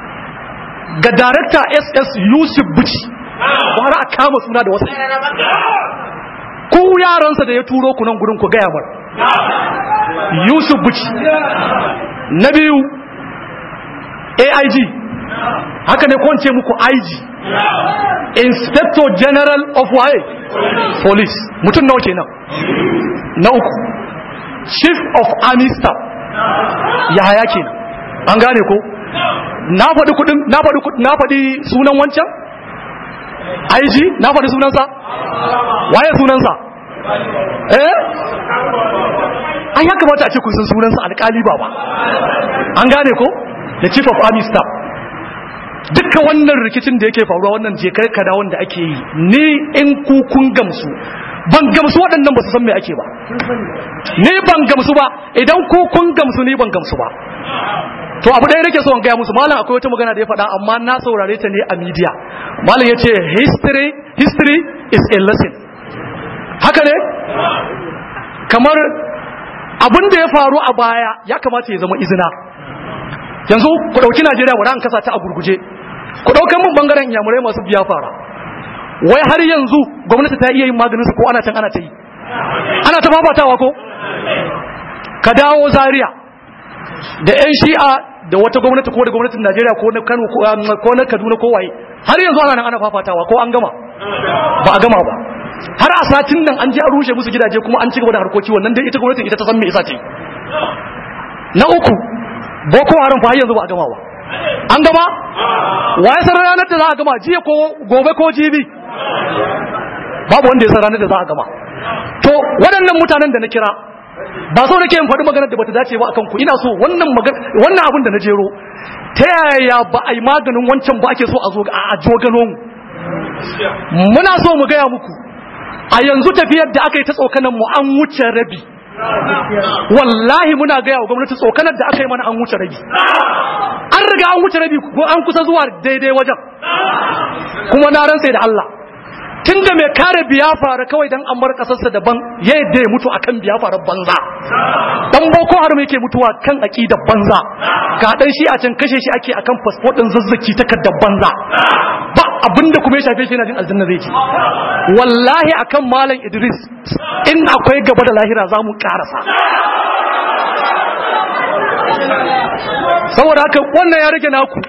ga darakta ss yusuf buci bara a kama suna da wasu ku yaransa da ya turo ku nan gudun ku gaya mar yusuf buci na biyu aig haka ne ko ce muku ig inspector general of waye police mutum nawa kenan na uku chief of army staff ya haya kenan an gane ko na faɗi kudin na faɗi kudin na faɗi sunan wancan IG na faɗi sunansa waye sunansa eh an ya kamata a ce kun san sunansa alƙali ba ba an gane ko the chief of army staff dukkan wannan rikicin da yake faruwa wannan jekar kada wanda ake yi ni in ku kun gamsu ban gamsu waɗannan ba su san me ake ba ni ban gamsu ba idan ku kun gamsu ni ban gamsu ba to abu ɗaya nake so in gaya musu malam akwai wata magana da ya faɗa amma na saurare ta ne a media malam ya ce history history is a lesson haka ne kamar abin da ya faru a baya ya kamata ya zama izina yanzu ku ɗauki najeriya wadda an kasa ta a gurguje ku ɗaukan mun bangaren yamurai masu biya fara wai har yanzu gwamnati ta iya yin maganinsu ko ana can ana ta yi ana ta fafatawa ko ka dawo zaria da 'yan shi'a da wata gwamnati ko da gwamnatin najeriya ko na kano ko na kaduna ko waye har yanzu ana nan ana fafatawa ko an gama ba a gama ba har a satin nan an ji an rushe musu gidaje kuma an ci gaba da harkoki wannan dai ita gwamnatin ita ta san me yasa ta yi na uku boko haram fa har yanzu ba a gama ba an gama waye san ranar da za a gama jiya ko gobe ko jibi babu wanda ya san ranar da za a gama to waɗannan mutanen da na kira ba so nake yin faɗi maganar da bata dace ba akan ku ina so wannan wannan abin da na jero ta yaya ba a yi maganin wancan ba ake so a zo a jogalo mu muna so mu gaya muku a yanzu tafiyar da aka yi ta tsokanan mu an wuce rabi wallahi muna gaya wa gwamnati tsokanar da aka yi mana an wuce rabi an riga an wuce rabi ko an kusa zuwa daidai wajen kuma na rantse da Allah tun da mai kare biyafara kawai dan an bar kasarsa daban ya yadda ya mutu akan biyafara banza dan boko haram yake mutuwa kan aqidar banza ga dan shi a can kashe shi ake akan passport din zazzaki takardar banza ba abinda kuma ya shafe shi yana jin aljanna zai ci wallahi akan malam Idris in akwai gaba da lahira za mu karasa saboda haka wannan ya rage naku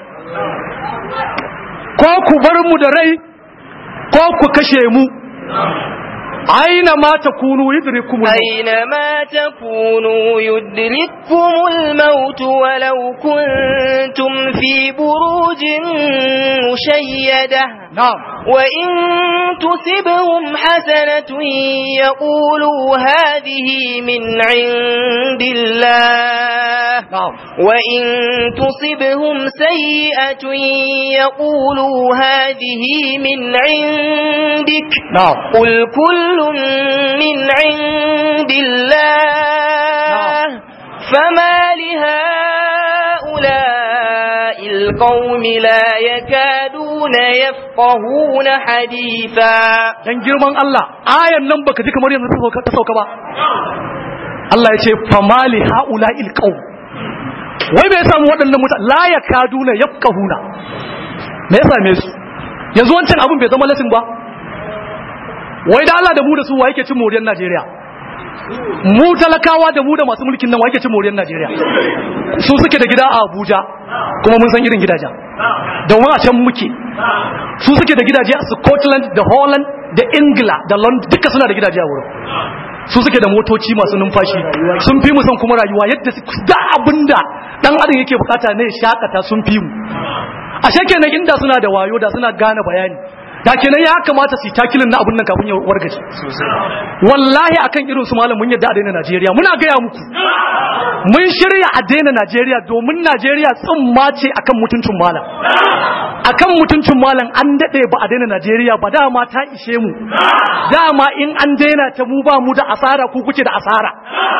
ko ku bar mu da rai ko ku kashe mu aina ma takunu yudrikum أينما تكونوا يدرككم الموت ولو كنتم في بروج مشيدة na'am وإن تصبهم حسنة يقولوا هذه من عند الله na'am وإن تصبهم سيئة يقولوا هذه من عندك na'am قل كل من عند الله فما لهؤلاء القوم لا يكادون يفقهون حديثا dan girman Allah ayan nan baka ji kamar yanzu ta sauka- ta sauka ba Allah ya ce famali haula ilqaum wai bai samu waɗannan mutane la yakaduna yafqahuna me ya same su yanzu wancan abun bai zama lasin ba wai da Allah da mu da su wa yake cin moriyar Najeriya mu talakawa da mu da masu mulkin nan wa yake cin moriyar Najeriya su suke da gida a Abuja kuma mun san irin gidajen da mu a can muke su suke da gidaje a Scotland da Holland da Ingila da London duka suna da gidaje a wurin su suke da motoci masu numfashi sun fi mu san kuma rayuwa yadda su da abinda dan adam yake bukata ne ya shakata sun fi mu ashe kenan inda suna da wayo da suna gane bayani da kenan ya kamata su yi takilin na abun nan kafin ya wargaje wallahi akan irin su malam mun yadda a daina Najeriya muna gaya muku mun shirya a daina Najeriya domin Najeriya tsimma ce akan mutuncin malam akan mutuncin malam an dade ba a daina Najeriya ba dama ta ishe mu dama in an daina ta mu ba mu da asara ku kuke da asara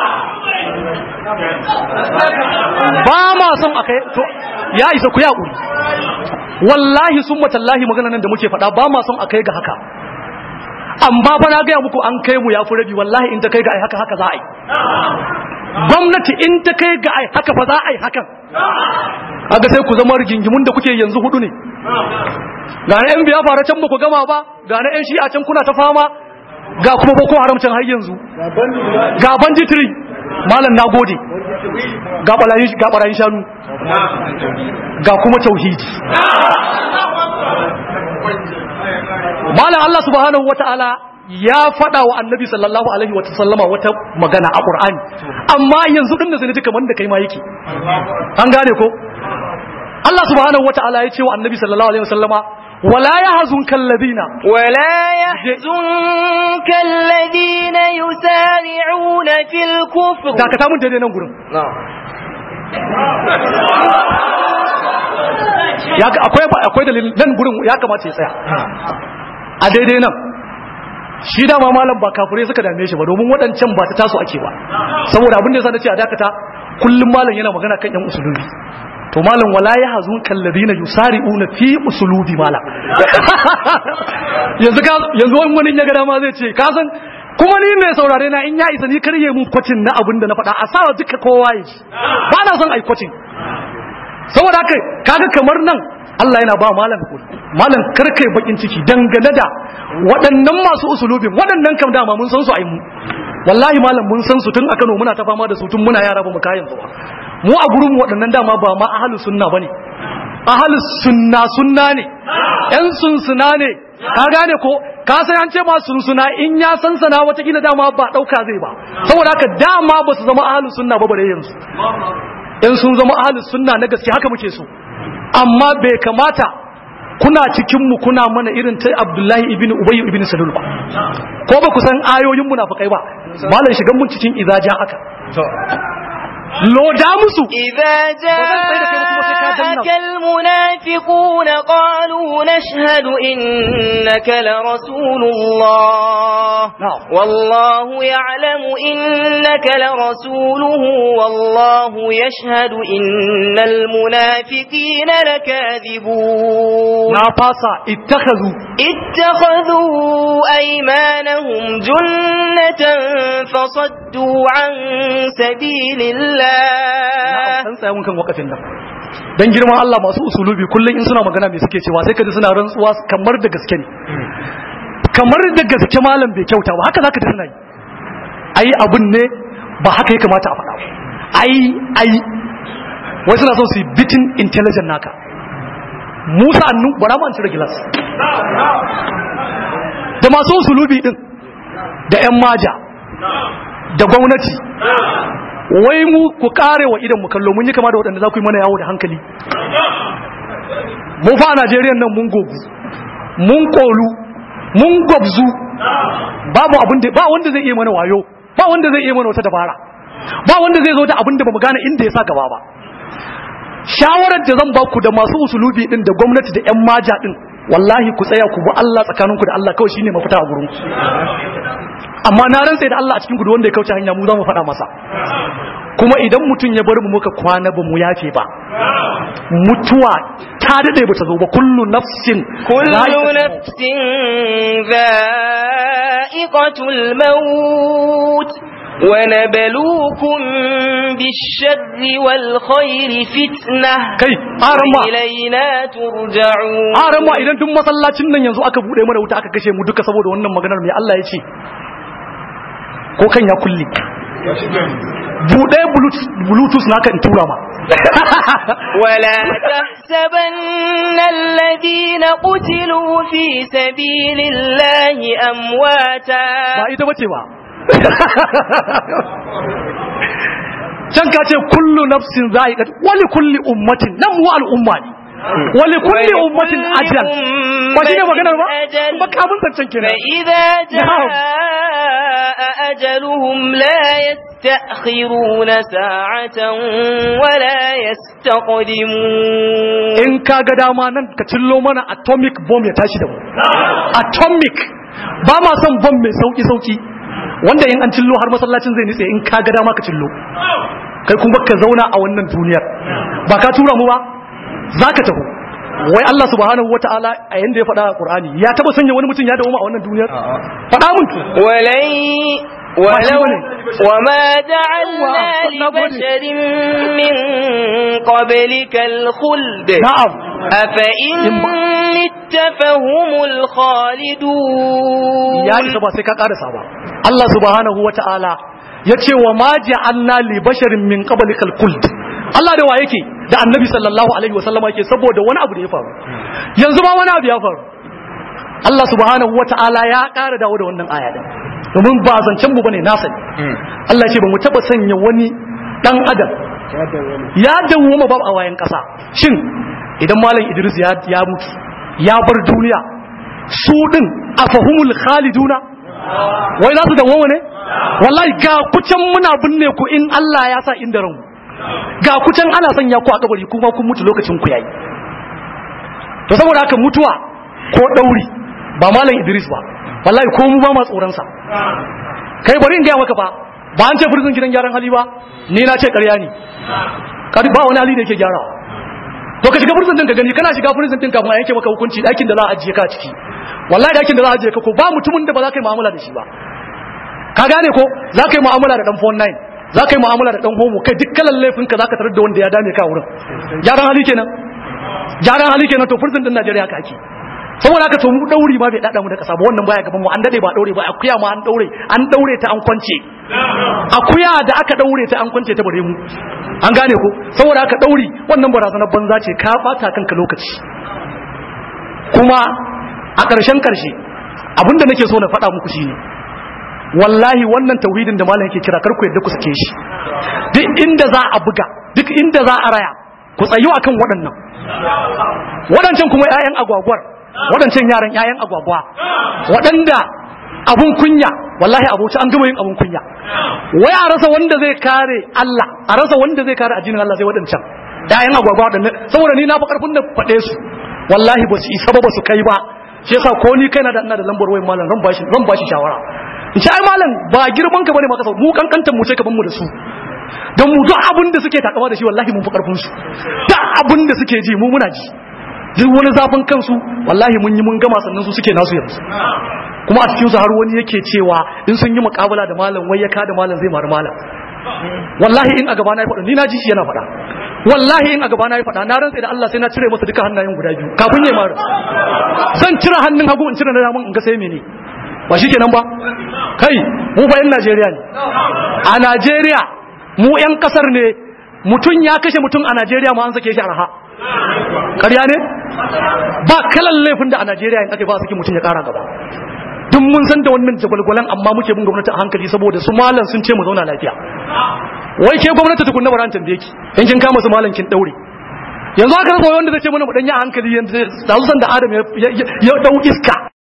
ba ma son akai to ya isa ku ya kuri wallahi sun matallahi magana nan da muke faɗa ba ma son a kai ga haka amma fa na gaya muku an kai mu ya fi rabi wallahi in ta kai ga ai haka haka za a yi gwamnati in ta kai ga ai haka fa za a yi hakan kaga sai ku zama rigingimun da kuke yanzu hudu ne ga na yan biya fara can ba ku gama ba ga na yan shi'a can kuna ta fama ga kuma boko haram can har yanzu ga banditiri malam na gode ga barayin ga barayin shanu ga kuma tauhidi malam Allah subhanahu wata'ala ya faɗa wa annabi sallallahu alaihi wa sallama wata magana a Qur'ani amma yanzu din da sai ji kamar da kai ma yake an gane ko Allah subhanahu wata'ala ya ce wa annabi sallallahu alaihi wa sallama wala yahzunka alladhina ولا يحزنك الذين يسارعون في الكفر dakata mun daidai nan gurin ya ga- akwai akwai dalilin nan gurin ya kamata ya tsaya a daidai nan shi dama malam ba kafirai suka dame shi ba domin waɗancan ba ta taso ake ba saboda abin da yasa nace a dakata kullum malam yana magana kan yan usulubi to malam wala ya hazun kalladina yusari'una fi usulubi malam yanzu ka yanzu wani wani ya ga dama zai ce ka san kuma ni mai saurare na in ya isa ni karye mun kwacin na abin da na faɗa a sawa duka kowa ya ji ba na son ai kwacin saboda haka kaga kamar nan Allah yana ba malam hakuri malam karkai bakin ciki dangane da waɗannan masu usulubin waɗannan kam dama mun san su ai mu wallahi malam mun san su tun a Kano muna ta fama da su tun muna yara ba mu kayan su ba mu a gurin mu waɗannan dama ba ma ahlus sunna bane ahlus sunna sunna ne yan sunsuna ne ka gane ko ka san an ce ma sunsuna in ya san sana wata kila dama ba dauka zai ba saboda haka dama ba su zama ahlus sunna ba bare yanzu in sun zama ahlus sunna na gaske haka muke so amma bai kamata kuna cikin mu kuna mana irin ta Abdullahi ibn Ubay ibn Salul ba ko ba ku san ayoyin munafikai ba malam shigan mun cikin izaja haka loda musu إذا جاءك المنافقون قالوا نشهد إنك لرسول الله نعم. والله يعلم إنك لرسوله والله يشهد إن المنافقين لكاذبون na fasa ittakhadhu اتخذوا أيمانهم جنة فصدوا عن سبيل الله san tsaya mun kan wakafin nan dan girman Allah masu usulubi kullum in suna magana me suke cewa sai ka ji suna rantsuwa kamar da gaske ne kamar da gaske malam bai kyauta ba haka zaka ji suna yi ai abun ne ba haka ya kamata a faɗa ba ai ai wai suna so su yi bitin intelligent naka musa annu bara mu an cire gilas da masu usulubi din da yan maja da gwamnati wai mu ku kare wa idan mu kallo mun yi kama da waɗanda za ku yi mana yawo da hankali mu fa a Najeriya nan mun gogu mun kolu mun gwabzu babu abin da ba wanda zai iya mana wayo ba wanda zai iya mana wata dabara ba wanda zai zo da abin da bamu gane inda ya sa gaba ba shawarar da zan ba ku da masu usulubi din da gwamnati da yan maja din wallahi ku tsaya ku bi Allah tsakaninku da Allah kawai shine mafita a gurin ku amma na rantsa da Allah a cikin gudu wanda ya kauce hanya mu za mu faɗa masa kuma idan mutum ya bar mu muka kwana ba mu yafe ba mutuwa ta dade ba ta zo ba kullu nafsin كل نفس ذائقة الموت ونبلوكم بالشر والخير فتنة kai arama وإلينا ترجعون arama idan duk masallacin nan yanzu aka bude mana wuta aka kashe mu duka saboda wannan maganar mai Allah ya ce ko kan ya kulle bude bluetooth naka in tura ma ولا تحسبن الذين قتلوا في سبيل الله أمواتا ba ita bace ba can ka ce kullu nafsin za'iqat wali kulli ummatin nan mu al'umma ne wali kulli ummatin ajal ba shi ne maganar ba أجل ba ka mun zancen kenan فإذا جاء أجلهم لا يستأخرون ساعة ولا يستقدمون in ka ga dama nan ka cillo mana atomic bomb ya tashi da mu atomic ba ma son bomb mai sauki sauki wanda in an cillo har masallacin zai nitse in ka ga dama ka cillo kai kuma ka zauna a wannan duniyar ba ka tura mu ba za ka taho wai Allah subhanahu wataala a yanda ya faɗa a Qur'ani ya taba sanya wani mutum ya dawo a wannan duniyar faɗa mun to ولن ولو بني. وما جعلنا الله بني. لبشر من قبلك الخلد na'am أفإن مت فهم الخالدون ya isa ba sai ka karasa ba Allah subhanahu wata'ala ya ce wa ma ja'alna li basharin min qablikal khuld Allah da wa yake da annabi sallallahu alaihi wasallama yake saboda wani abu da ya faru yanzu ma wani abu ya faru Allah subhanahu wata'ala ya ƙara dawo da wannan aya din domin ba zancen mu bane na sani Allah ya ce ba mu taba sanya wani dan adam ya dawoma ba a wayan kasa shin idan malam Idris ya ya mutu ya bar duniya su din afahumul khaliduna wai za su dawoma ne wallahi ga kucan muna binne ku in Allah ya sa inda ranku ga kucan ana sanya ku a kabari kuma kun mutu lokacin ku yayi to saboda haka mutuwa ko dauri ba malam Idris ba wallahi ko mu ba ma tsoron sa kai bari in ga maka fa ba an ce furzin gidan gyaran hali ba ni na ce ƙarya ne Kar- ba wani hali da yake gyarawa to ka shiga furzin din ka gani kana shiga furzin din kafin a yanke maka hukunci ɗakin da za a ajiye ka a ciki wallahi ɗakin da za a ajiye ka ko ba mutumin da ba za ka yi mu'amala da shi ba ka gane ko za ka yi mu'amala da dan phone 9 za ka yi mu'amala da dan homo kai duk kalan laifin ka za ka tarar da wanda ya dame ka a wurin gyaran hali kenan gyaran hali kenan to furzin din Najeriya ka ake saboda haka to mu dauri ma bai dada mu da kasa ba wannan baya gaban mu an dade ba daure ba akuya ma an daure an daure ta an kwance akuya da aka daure ta an kwance ta bare mu an gane ko saboda haka dauri wannan barazanar banza ce ka bata kanka lokaci kuma a ƙarshen ƙarshe abinda nake so na faɗa muku shine wallahi wannan tauhidin da malam yake kira kar ku yadda ku sake shi duk inda za a buga duk inda za a raya ku tsayu akan waɗannan waɗancan kuma 'ya'yan agwagwar waɗancan yaran 'ya'yan agwagwa waɗanda abun kunya wallahi abuci an gama yin abun kunya wai a rasa wanda zai kare Allah a rasa wanda zai kare addinin Allah sai waɗancan 'ya'yan agwagwa waɗannan saboda ni na fa karfin da faɗe su wallahi ba su isa ba ba su kai ba shi yasa ko ni kaina da ina da lambar wayan malam zan bashi zan bashi shawara in ce ai malam ba girman ka bane maka sau mu kankantan mu ce ka ban mu da su don mu duk abin da suke takama da shi wallahi mun fi karfin su duk abin da suke ji mu muna ji duk wani zafin kansu wallahi mun yi mun gama sannan su suke nasu yanzu kuma a cikin su har wani yake cewa in sun yi muƙabala da malam wai ya ka da malam zai mari malam wallahi in a gaba na ya faɗa ni na ji shi yana faɗa wallahi in a gaba na yi faɗa na rantsa da Allah sai na cire masa duka hannayen guda biyu kafin ya mara zan cire hannun hagu in cire na damun in ga sai mene ba shi kenan ba kai mu fa yan Najeriya ne a Najeriya mu yan kasar ne mutum ya kashe mutum a Najeriya ma an sake shi arha ƙarya ne ba kalan laifin da a Najeriya in ake ba saki mutum ya ƙara gaba duk mun san da wannan jagwalgwalan amma muke bin gwamnati a hankali saboda su malam sun ce mu zauna lafiya wai ke gwamnati tukunna bara an tambaye ki in kin kama su malam kin daure yanzu aka rasa wanda zai ce mana mu dan yi a hankali yanzu da san da Adam ya ya dau iska